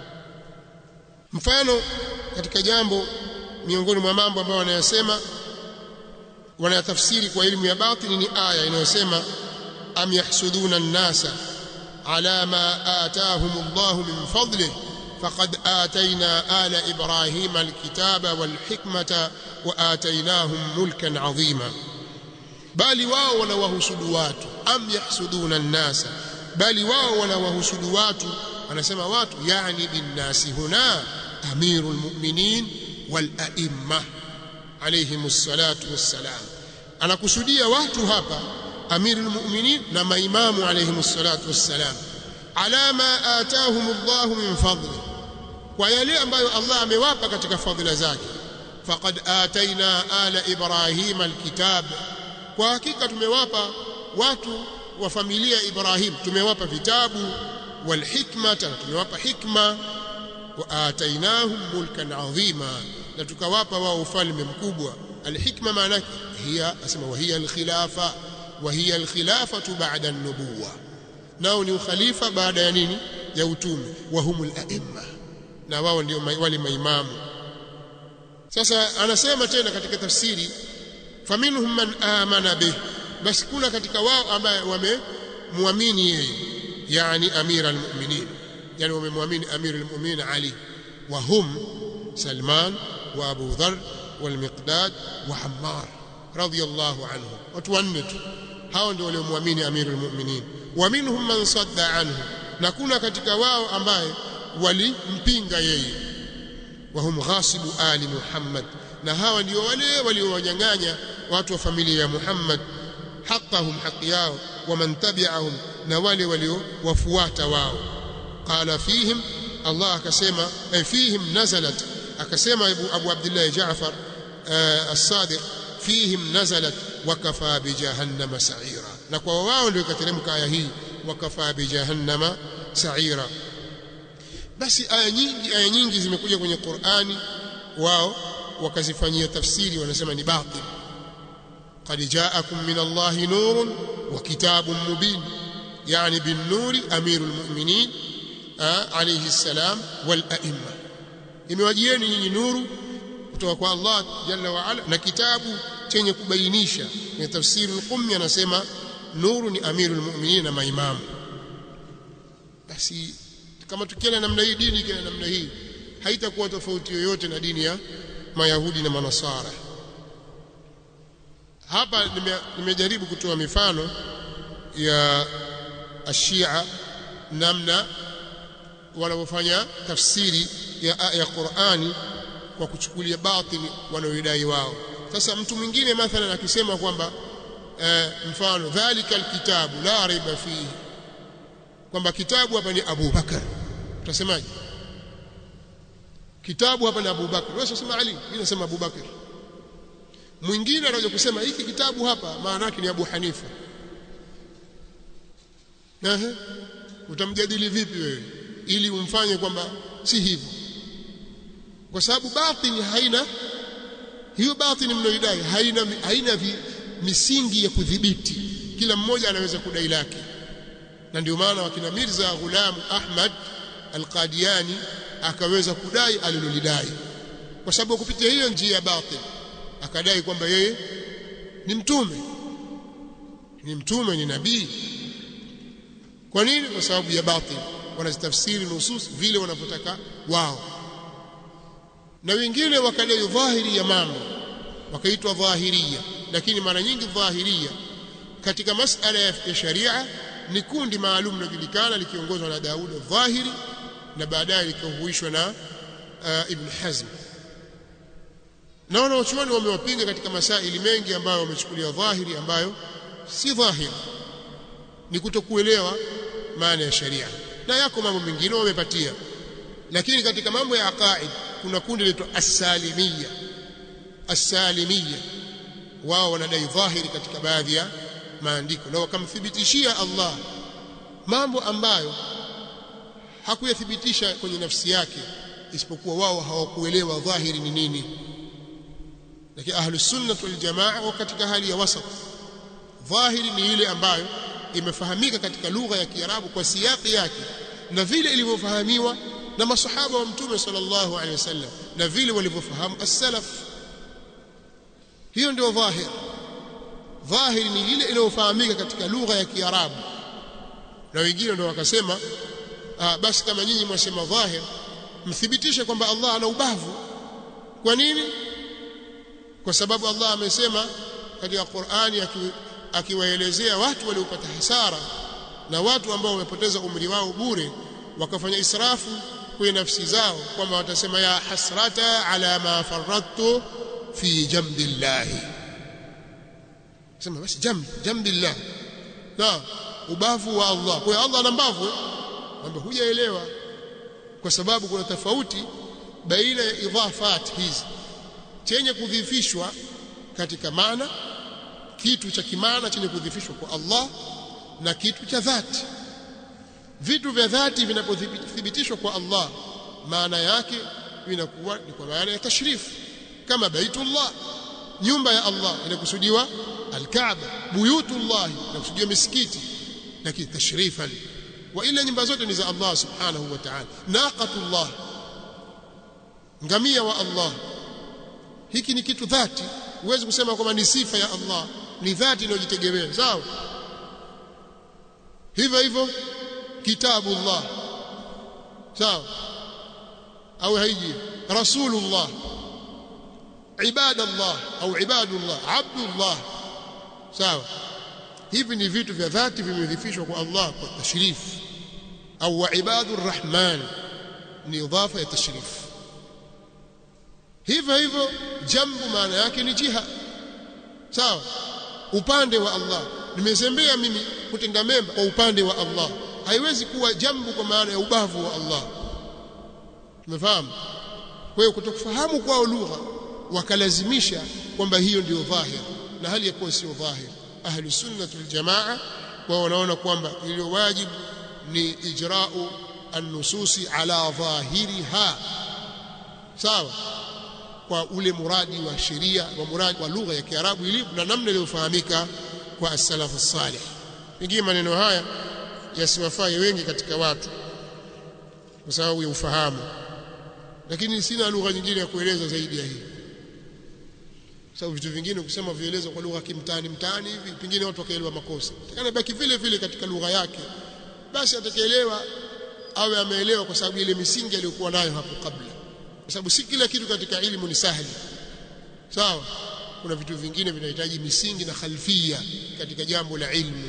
mfano katika jambo miongoni mwa mambo ambayo wanayasema wanayatafsiri kwa elimu ya batini ni aya inayosema am yahsuduna an-nasa ala ma ataahum Allah min fadlih faqad atayna ala ibrahima al-kitaba wal-hikmata wa atainahum mulkan adhima bali wao wanawahusudu watu am yahsuduna an-nasa bali wao wanawahusudu watu anasema watu yani binnasi huna amirul mu'minin wal a'imma alayhimus salatu wassalam anakusudia watu hapa amirul mu'minin na maimamu alayhimus salatu wassalam ala ma atahum Allah min fadli kwa yale ambayo Allah amewapa katika fadhila zake faqad ataina ala ibrahim alkitab kwa hakika tumewapa watu wa familia Ibrahim tumewapa vitabu والحكمة tumewapa hikma wa atainahum mulkan adhima na tukawapa wao ufalme mkubwa alhikma maana hiya asema wa hiya alkhilafa wa hiya alkhilafatu ba'da an-nubuwa nao ni ukhalifa baada ya nini ya utume wa humul a'imma na wao ndio wale maimamu sasa anasema tena katika tafsiri faminhum man amana bih basi kuna katika wao ambaye wamemwamini yeye يعني أمير المؤمنين يعني ومن أمير المؤمنين علي وهم سلمان وأبو ذر والمقداد وعمار رضي الله عنهم وتونت hao ndio waliomwamini amirul mu'minin wa minhum man sadda anhu na kuna katika wao ambaye walimpinga yeye wa hum ghasibu ali muhammad na hawa ndio wale waliowanyang'anya watu wa familia ya muhammad haqqahum haqi yao wa man tabi'ahum na wale waliowafuata wao qala fihim Allah akasema ay fihim nazalat akasema Abu, Abu Abdullah Jaafar as-Sadiq fihim nazalat wakafa bi jahannama sa'ira na kwa wao ndio ikateremka aya hii wakafa bi jahannama sa'ira basi aya nyingi aya nyingi zimekuja kwenye Qur'ani wao wakazifanyia tafsiri wanasema ni batil قد جاءكم من الله نور وكتاب مبين يعني بالنور أمير المؤمنين آه عليه السلام والأئمة imewajieni nyinyi nuru kutoka kwa Allah jalla wa ala na kitabu chenye kubainisha kwenye tafsiri al-Qummi anasema nuru ni amirul mu'minin na maimamu basi kama tukienda namna hii dini ikienda namna hii haitakuwa tofauti yoyote na dini ya mayahudi na manasara hapa nimejaribu kutoa mifano ya ashia namna wanavyofanya tafsiri ya ya Qur'ani kwa kuchukulia batili wanaoidai wao sasa mtu mwingine mathalan akisema kwamba e, mfano dhalika alkitabu la raiba fihi kwamba kitabu hapa ni Abu Bakar utasemaje kitabu hapa ni Abu Bakar wewe unasema Ali mimi nasema Abu Bakar mwingine anakuja kusema hiki kitabu hapa maana yake ni Abu Hanifa Ehe utamjadili vipi wewe ili umfanye kwamba si hivyo kwa sababu batini haina hiyo batini mnaidai haina haina vi, misingi ya kudhibiti kila mmoja anaweza kudai lake na ndio maana wakina Mirza Ghulam Ahmad Al-Qadiani akaweza kudai alilolidai kwa sababu kupitia hiyo njia ya batil akadai kwamba yeye ni mtume ni mtume ni nabii kwa nini kwa sababu ya batil wanazitafsiri nusus vile wanavyotaka wao na wengine wakadai dhahiri ya mambo wakaitwa dhahiria lakini mara nyingi dhahiria katika masala ya sharia ni kundi maalum linajulikana likiongozwa na Daud al-Dhahiri na baadaye likahuishwa na uh, Ibn Hazm na wanaochuoni wamewapinga katika masaili mengi ambayo wamechukulia dhahiri ambayo si dhahiri ni kutokuelewa maana ya sharia na yako mambo mengine wamepatia lakini katika mambo ya aqaid kuna kundi linaitwa as-salimiyya as-salimiyya wao wanadai dhahiri katika baadhi ya maandiko na wakamthibitishia Allah mambo ambayo hakuyathibitisha kwenye nafsi yake isipokuwa wao hawakuelewa dhahiri ni nini lakini ahlus sunnah wal jamaa wa katika hali ya wasat dhahiri ni ile ambayo imefahamika katika lugha ya Kiarabu kwa siyaki yake na vile ilivyofahamiwa na masahaba wa mtume sallallahu alaihi wasallam na vile walivyofahamu as-salaf hiyo ndio dhahir dhahiri ni ile inayofahamika katika lugha ya Kiarabu na wengine ndio wakasema ah, basi kama nyinyi mwasema dhahir mthibitishe kwamba Allah ana ubavu kwa nini kwa sababu Allah amesema katika Qur'ani akiwaelezea watu waliopata hasara na watu ambao wamepoteza umri wao bure wakafanya israfu kwenye nafsi zao kwamba watasema ya hasrata ala ma faradtu fi jambillahi sema basi jamb jambillah na ubavu wa Allah kwa Allah ana mbavu kwamba hujaelewa kwa sababu kuna tofauti baina ya idhafat hizi chenye kudhifishwa katika maana kitu cha kimaana chenye kudhifishwa kwa Allah na kitu cha dhati vitu vya dhati vinapothibitishwa kwa Allah maana yake vinakuwa ni kwa maana ya tashrif kama baitullah nyumba ya Allah inakusudiwa alkaaba buyutullah inakusudiwa misikiti lakini tashrifan wa ila nyumba zote ni za Allah subhanahu wa ta'ala naqatullah ngamia wa Allah hiki ni kitu dhati huwezi kusema kwamba ni sifa ya Allah ni dhati inayojitegemea sawa hivyo hivyo kitabullah sawa au haiji rasulullah ibadallah au ibadullah abdullah sawa hivi ni vitu vya dhati vimedhifishwa kwa Allah kwa tashrif au wa ibadur rahman ni idhafa ya tashrif hivyo hivyo jambu maana yake ni jiha sawa upande wa Allah nimezembea mimi kutenda mema kwa upande wa Allah haiwezi kuwa jambu kwa maana ya ubavu wa Allah tumefahamu kwa hiyo kutokufahamu kwao lugha wakalazimisha kwamba hiyo ndio dhahir na hali ya kuwa sio dhahir ahli sunnah wal jamaa wao wanaona kwamba iliyo wajibu ni ijra'u an-nususi ala dhahiriha sawa kwa ule muradi wa sheria wa muradi wa lugha ya Kiarabu ilivyo na namna iliyofahamika kwa as-salaf as-salih pengine maneno haya yasiwafai wengi katika watu kwa sababu ya ufahamu lakini sina lugha nyingine ya kueleza zaidi ya hii sababu vitu vingine ukisema vielezo kwa lugha kimtaani mtaani hivi pengine watu wakaelewa makosa takana baki vile vile katika lugha yake basi atakaelewa awe ameelewa kwa sababu ile misingi aliyokuwa nayo hapo kabla kwa sababu si kila kitu katika elimu ni sahali sawa kuna vitu vingine vinahitaji misingi na khalfia katika jambo la ilmu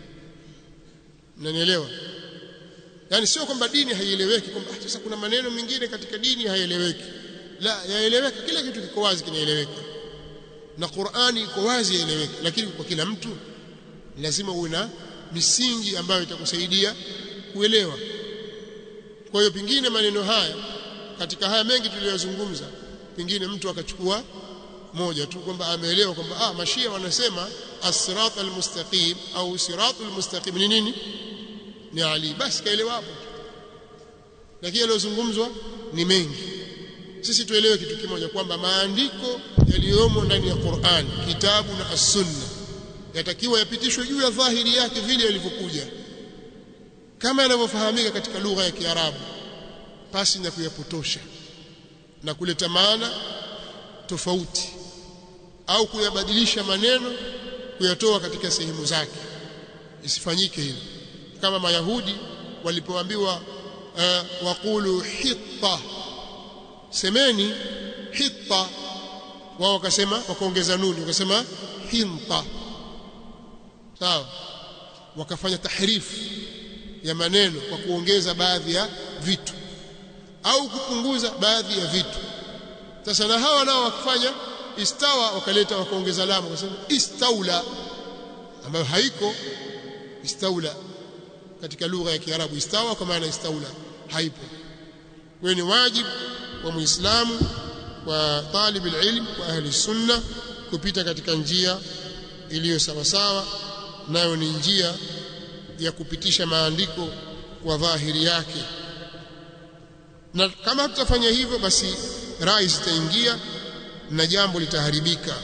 unanielewa yani sio kwamba dini haieleweki kwamba sasa kuna maneno mengine katika dini haieleweki la yaeleweka kila kitu kiko wazi kinaeleweka na Qur'ani iko wazi yaeleweka lakini kwa kila mtu lazima uwe na misingi ambayo itakusaidia kuelewa kwa hiyo pingine maneno haya katika haya mengi tuliyozungumza pingine mtu akachukua moja tu kwamba ameelewa kwamba ah mashia wanasema as-sirat al-mustaqim au siratul mustaqim ni nini ni Ali basi kaelewa hapo lakini yaliyozungumzwa ni mengi sisi tuelewe kitu kimoja kwamba maandiko yaliyomo ndani ya Qur'an kitabu na as-sunna yatakiwa yapitishwe juu ya dhahiri yake vile yalivyokuja kama yanavyofahamika katika lugha ya Kiarabu pasi na kuyapotosha na kuleta maana tofauti au kuyabadilisha maneno kuyatoa katika sehemu zake isifanyike hilo kama mayahudi walipoambiwa uh, waqulu hitta semeni hitta wao wakasema wakaongeza nuni wakasema hinta sawa wakafanya tahrifu ya maneno kwa kuongeza baadhi ya vitu au kupunguza baadhi ya vitu sasa na hawa nao wakifanya istawa wakaleta wakaongeza lamu wakasema istaula ambayo haiko istaula katika lugha ya Kiarabu istawa kwa maana istaula haipo kwa ni wajibu wa muislamu wa talib alilm wa ahli sunna kupita katika njia iliyo sawa sawa nayo ni njia ya kupitisha maandiko kwa dhahiri yake na kama hatutafanya hivyo basi rai zitaingia na jambo litaharibika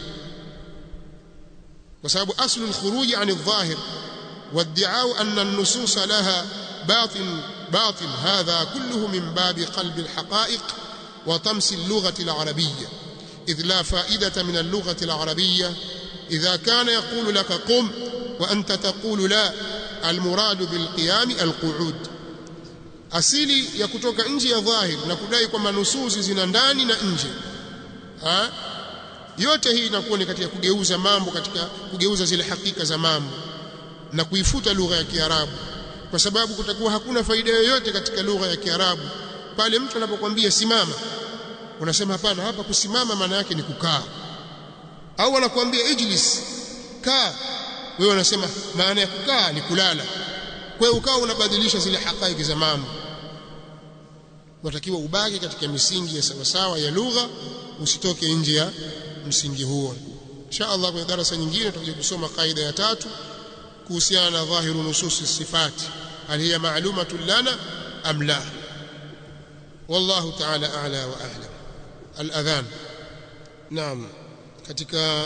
kwa sababu aslu alkhuruj an adh-dhahir والدعاء أن النصوص لها باطن باطل هذا كله من باب قلب الحقائق وطمس اللغة العربية إذ لا فائدة من اللغة العربية إذا كان يقول لك قم وأنت تقول لا المراد بالقيام القعود asili ya kutoka nje ya dhahir na kudai kwamba nususi zina ndani na nje ha? yote hii inakuwa ni katika kugeuza mambo katika kugeuza zile hakika za mambo na kuifuta lugha ya Kiarabu kwa sababu kutakuwa hakuna faida yoyote katika lugha ya Kiarabu pale mtu anapokuambia simama unasema hapana hapa kusimama maana yake ni kukaa au anakuambia ijlis kaa wewe unasema maana ya kukaa ni kulala kwa hiyo ukawa unabadilisha zile hakaiki za mambo unatakiwa ubaki katika misingi ya sawasawa ya lugha usitoke nje ya msingi huo insha Allah kwenye darasa nyingine tutakuja kusoma kaida ya tatu kuhusiana na dhahiru nususi sifati hal hiya ma'lumatun lana am la wallahu ta'ala a'la wa a'lam al-adhan naam katika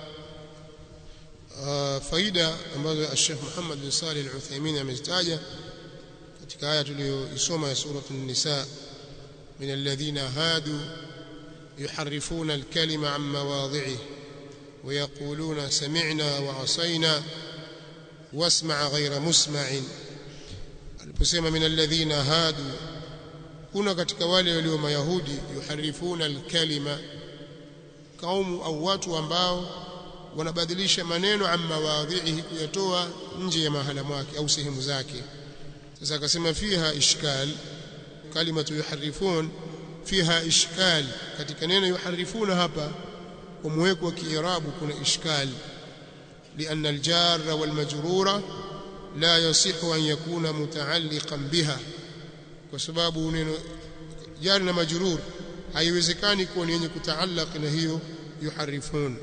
uh, faida ambazo Sheikh Muhammad bin Salih Al-Uthaymeen amezitaja katika aya tuliyoisoma ya sura an-nisa min alladhina hadu yuharrifuna al-kalima an mawadhi'i ويقولون سمعنا وعصينا واسمع غير مسمع aliposema min alladhina hadu kuna katika wale walio mayahudi yuharifuna alkalima kaumu au watu ambao wanabadilisha maneno amma wadhihi kuyatoa nje ya mahala mwake au sehemu zake sasa akasema fiha ishkal kalimatu yuharifun fiha ishkal katika neno yuharifuna hapa kwa muweko wa kiirabu kuna ishkal لأن الجار والمجرور لا يصح أن يكون متعلقا بها وسبب neno jar na majrur haiwezekani kuwa ni yenye kutaallaq na hiyo yuharifun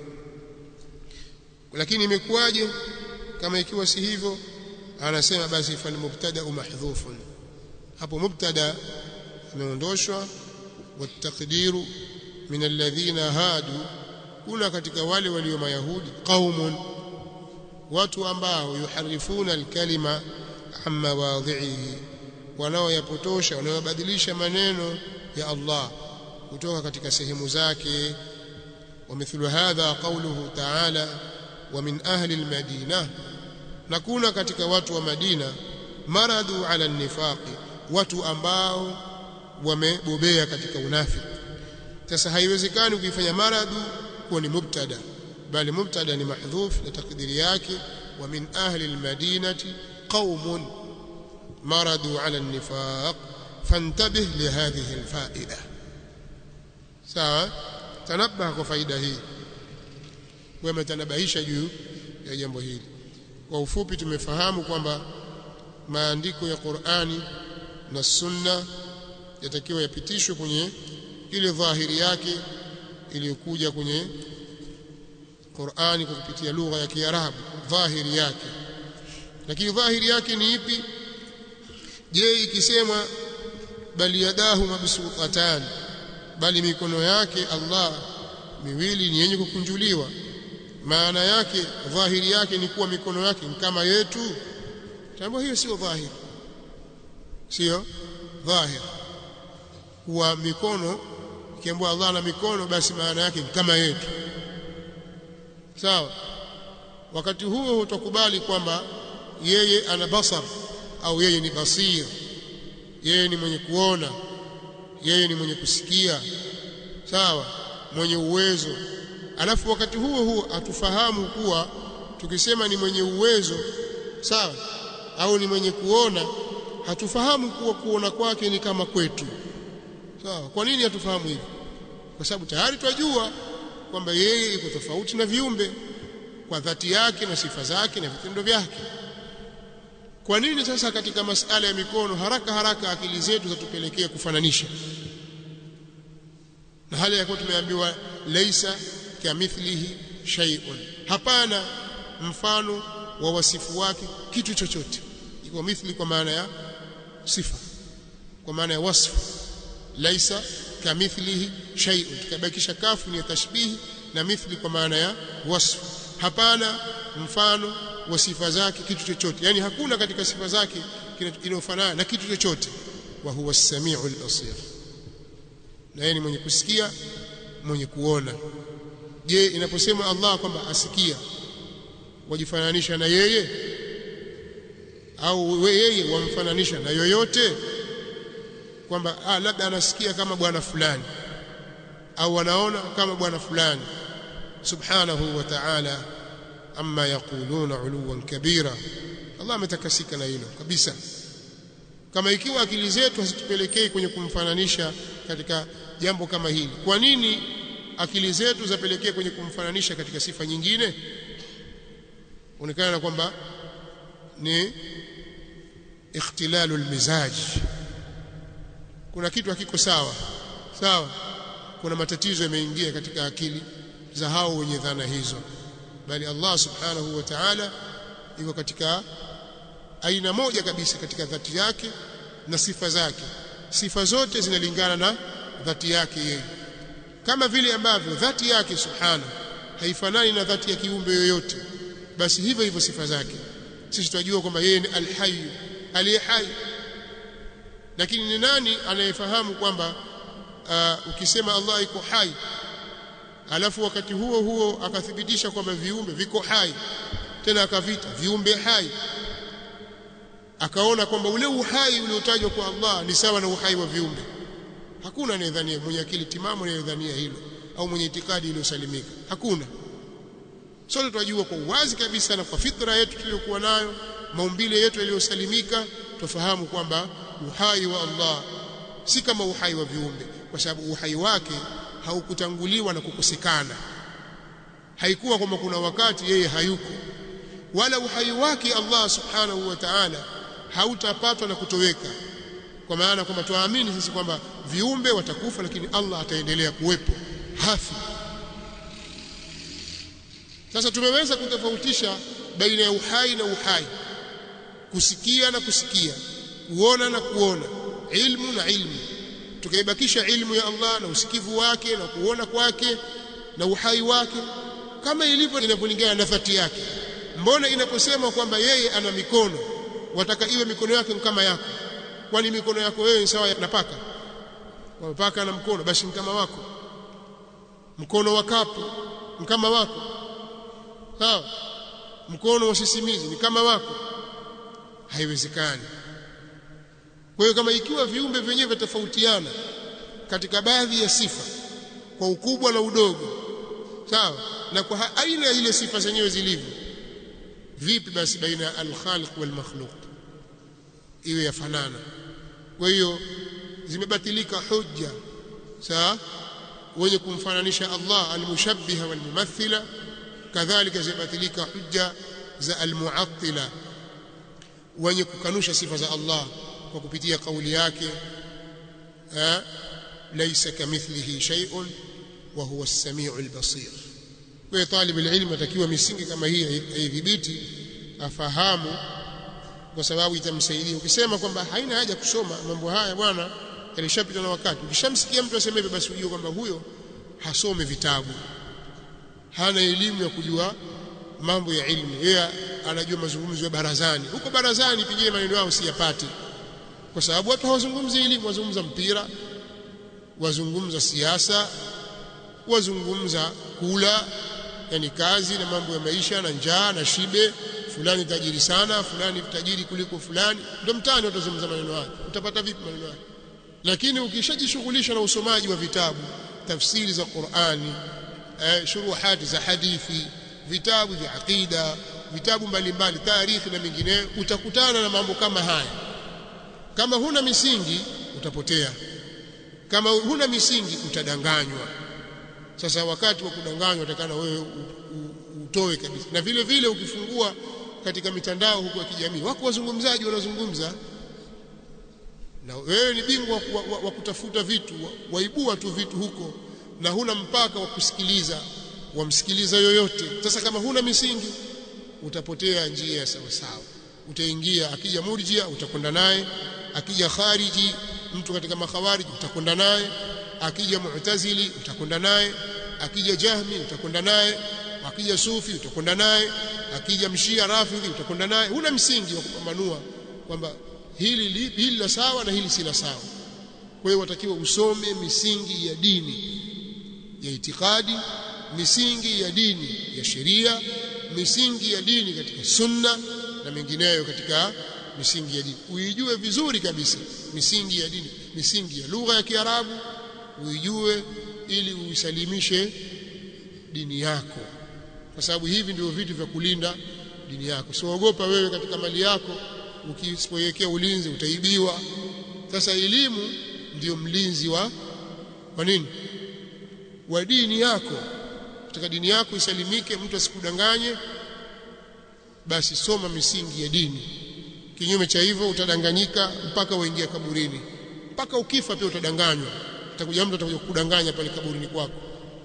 lakini imekuwaje kama ikiwa si hivyo anasema basi fal mubtada mahdhufun hapo mubtada ameondoshwa والتقدير من الذين هادوا kuna katika wale walio mayahudi qaumun watu ambao yuharifuna alkalima amma wadhihi wanaoyapotosha wanaobadilisha maneno ya Allah kutoka katika sehemu zake ومثل هذا قوله تعالى ومن أهل المدينة نكون katika watu wa Madina maradu ala nifaqi watu ambao wamebobea katika unafiki sasa haiwezekani ukifanya maradu kuwa ni mubtada bali mubtada ni mahdhuf na takdiri yake wa min ahli almadinati qaumun maradu ala an-nifaq fantabih lihadhihi alfaida sawa tanabah kwa faida hii wewe tanabahisha juu ya jambo hili kwa ufupi tumefahamu kwamba maandiko ya Qur'ani na Sunna yatakiwa yapitishwe kwenye ile dhahiri yake iliyokuja kwenye Qur'ani kwa kupitia lugha ya Kiarabu dhahiri yake lakini dhahiri yake ni ipi je ikisema bali yadahu mabsuutatan bali mikono yake Allah miwili ni yenye kukunjuliwa maana yake dhahiri yake ni kuwa mikono yake ni kama yetu jambo hiyo sio dhahiri sio dhahiri kuwa mikono ikiambiwa Allah na mikono basi maana yake ni kama yetu sawa wakati huo utakubali kwamba yeye ana basar au yeye ni basir yeye ni mwenye kuona yeye ni mwenye kusikia sawa mwenye uwezo alafu wakati huo huo atufahamu kuwa tukisema ni mwenye uwezo sawa au ni mwenye kuona hatufahamu kuwa kuona kwake ni kama kwetu sawa kwa nini hatufahamu hivi kwa sababu tayari twajua kwamba yeye iko tofauti na viumbe kwa dhati yake na sifa zake na vitendo vyake kwa nini sasa katika masala ya mikono haraka haraka akili zetu zatupelekea kufananisha na hali ya kuwa tumeambiwa laisa kamithlihi shay'un hapana mfano wa wasifu wake kitu chochote iko mithli kwa maana ya sifa kwa maana ya wasfu laisa kamithlihi shay'un tukabakisha kafu ni tashbihi na mithli kwa maana ya wasfu hapana mfano wa sifa zake kitu chochote yani hakuna katika sifa zake inayofanana na kitu chochote wa huwa as-sami'ul basir na yeye ni mwenye kusikia mwenye kuona je inaposema Allah kwamba asikia wajifananisha na yeye au yeye wamfananisha na yoyote kwamba ah, labda anasikia kama bwana fulani au anaona kama bwana fulani subhanahu wa ta'ala amma yaquluna uluwan kabira Allah ametakasika na hilo kabisa kama ikiwa akili zetu hazitupelekei kwenye kumfananisha katika jambo kama hili kwa nini akili zetu zapelekea kwenye kumfananisha katika sifa nyingine onekana kwamba ni ikhtilalu almizaj kuna kitu hakiko sawa sawa kuna matatizo yameingia katika akili za hao wenye dhana hizo bali Allah subhanahu wa ta'ala iko katika aina moja kabisa katika dhati yake na sifa zake sifa zote zinalingana na dhati yake yeye kama vile ambavyo dhati yake subhana haifanani na dhati ya kiumbe yoyote basi hivyo hivyo sifa zake sisi tunajua kwamba yeye ni alhayy aliye hai lakini ni nani anayefahamu kwamba uh, ukisema Allah iko hai alafu wakati huo huo akathibitisha kwamba viumbe viko hai tena akavita viumbe hai akaona kwamba ule uhai uliotajwa kwa Allah ni sawa na uhai wa viumbe hakuna anayedhania mwenye akili timamu anayedhania hilo au mwenye itikadi iliyosalimika hakuna sote tunajua kwa uwazi kabisa na kwa fitra yetu tuliyokuwa nayo maumbile yetu yaliyosalimika tufahamu kwamba uhai wa Allah si kama uhai wa viumbe kwa sababu uhai wake haukutanguliwa na kukosekana haikuwa kwamba kuna wakati yeye hayuko wala uhai wake Allah subhanahu wa ta'ala hautapatwa na kutoweka kwa maana kwamba tuamini sisi kwamba viumbe watakufa lakini Allah ataendelea kuwepo hafi sasa tumeweza kutofautisha baina ya uhai na uhai kusikia na kusikia kuona na kuona ilmu na ilmu tukaibakisha ilmu ya Allah na usikivu wake na kuona kwake na uhai wake kama ilivyo inapolingana na dhati yake mbona inaposema kwamba yeye ana mikono wataka iwe mikono yake kama yako kwani mikono yako wewe ni sawa na paka kwa paka na mkono basi kama wako mkono wa kapu kama wako sawa mkono wa sisimizi ni kama wako haiwezekani kwa hiyo kama ikiwa viumbe vyenyewe vitofautiana katika baadhi ya sifa kwa ukubwa na udogo sawa na kwa aina ya ile sifa zenyewe zilivyo vipi basi baina ya al-khaliq wal makhluq iwe yafanana kwa hiyo zimebatilika hujja sawa wenye kumfananisha Allah al-mushabbiha wal mumathila kadhalika zimebatilika hujja za al-mu'attila wenye kukanusha sifa za Allah kwa kupitia kauli yake laysa kamithlihi shay'un wa huwa as-sami'u al-basir kwa talib al-ilm atakiwa misingi kama hii aidhibiti afahamu kwa sababu itamsaidia ukisema kwamba haina haja kusoma mambo haya bwana yalishapita na wakati ukishamsikia mtu aseme hivyo basi ujue kwamba huyo hasome vitabu hana elimu ya kujua mambo ya ilmu yeye anajua mazungumzo ya barazani huko barazani pengine maneno yao siyapati kwa sababu watu hawazungumzi elimu wazungumza mpira wazungumza siasa wazungumza kula yani kazi na mambo ya maisha na njaa na shibe fulani tajiri sana fulani tajiri kuliko fulani ndio mtani utazungumza maneno haya utapata vipi maneno haya lakini ukishajishughulisha na usomaji wa vitabu tafsiri za Qur'ani eh, shuruhati za hadithi vitabu vya aqida vitabu mbalimbali tarikhi na mengineyo utakutana na mambo kama haya kama huna misingi utapotea kama huna misingi utadanganywa sasa wakati wa kudanganywa utakana wewe utoe kabisa na vile vile ukifungua katika mitandao huko ya kijamii wako wazungumzaji wanazungumza na wewe ni bingwa wa, wa, wa kutafuta vitu wa, waibua tu vitu huko na huna mpaka wa kusikiliza wamsikiliza yoyote sasa kama huna misingi utapotea njia ya sawa sawa utaingia akija murjia utakwenda naye akija khariji mtu katika makhawariji utakwenda naye akija mu'tazili utakwenda naye akija jahmi utakwenda naye akija sufi utakwenda naye akija mshia rafidhi utakwenda naye huna msingi wa kupambanua kwamba hili lipi hili la sawa na hili si la sawa kwa hiyo watakiwa usome misingi ya dini ya itikadi misingi ya dini ya sheria misingi ya dini katika sunna na mengineyo katika misingi ya dini uijue vizuri kabisa misingi ya dini misingi ya lugha ya Kiarabu uijue ili uisalimishe dini yako kwa sababu hivi ndio vitu vya kulinda dini yako siogopa wewe katika mali yako ukisipoiwekea ulinzi utaibiwa sasa elimu ndiyo mlinzi wa wa nini wa dini yako katika dini yako isalimike mtu asikudanganye basi soma misingi ya dini kinyume cha hivyo utadanganyika mpaka uingia kaburini mpaka ukifa pia utadanganywa atakuja mtu atakuja kukudanganya pale kaburini kwako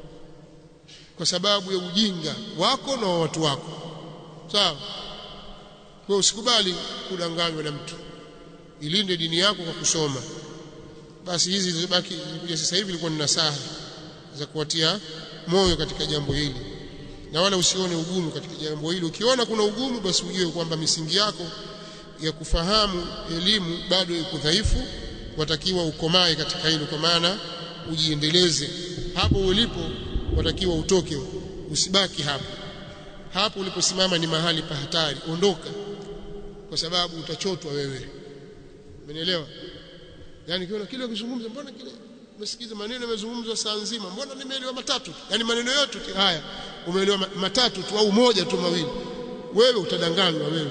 kwa sababu ya ujinga wako na wa watu wako sawa kwa usikubali kudanganywa na mtu ilinde dini yako kwa kusoma basi hizi zilizobaki zilikuja sasa hivi ilikuwa ni nasaha za kuwatia moyo katika jambo hili na wala usione ugumu katika jambo hili ukiona kuna ugumu basi ujue kwamba misingi yako ya kufahamu elimu bado iko dhaifu watakiwa ukomae katika hilo kwa maana ujiendeleze hapo ulipo watakiwa utoke usibaki hapo hapo uliposimama ni mahali pa hatari ondoka kwa sababu utachotwa wewe umenielewa yani kiona kile ukizungumza mbona kile umesikiza maneno yamezungumzwa saa nzima mbona nimeelewa matatu yani maneno yote haya umeelewa matatu tu au moja tu mawili wewe utadanganywa wewe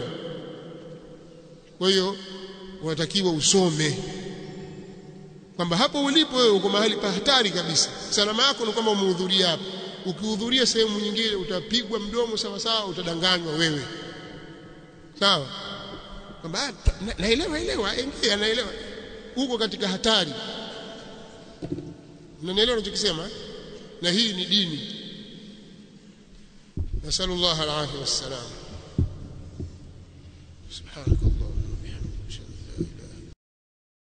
kwa hiyo unatakiwa usome kwamba hapo ulipo wewe uko mahali pa hatari kabisa salama yako ni kwamba umehudhuria hapo ukihudhuria sehemu nyingine utapigwa mdomo sawa sawa utadanganywa wewe sawa kwamba naelewa elewa ingia naelewa uko katika hatari unanielewa ninachokisema na hii ni dini nasallallahu alaihi wasallam subhanakallah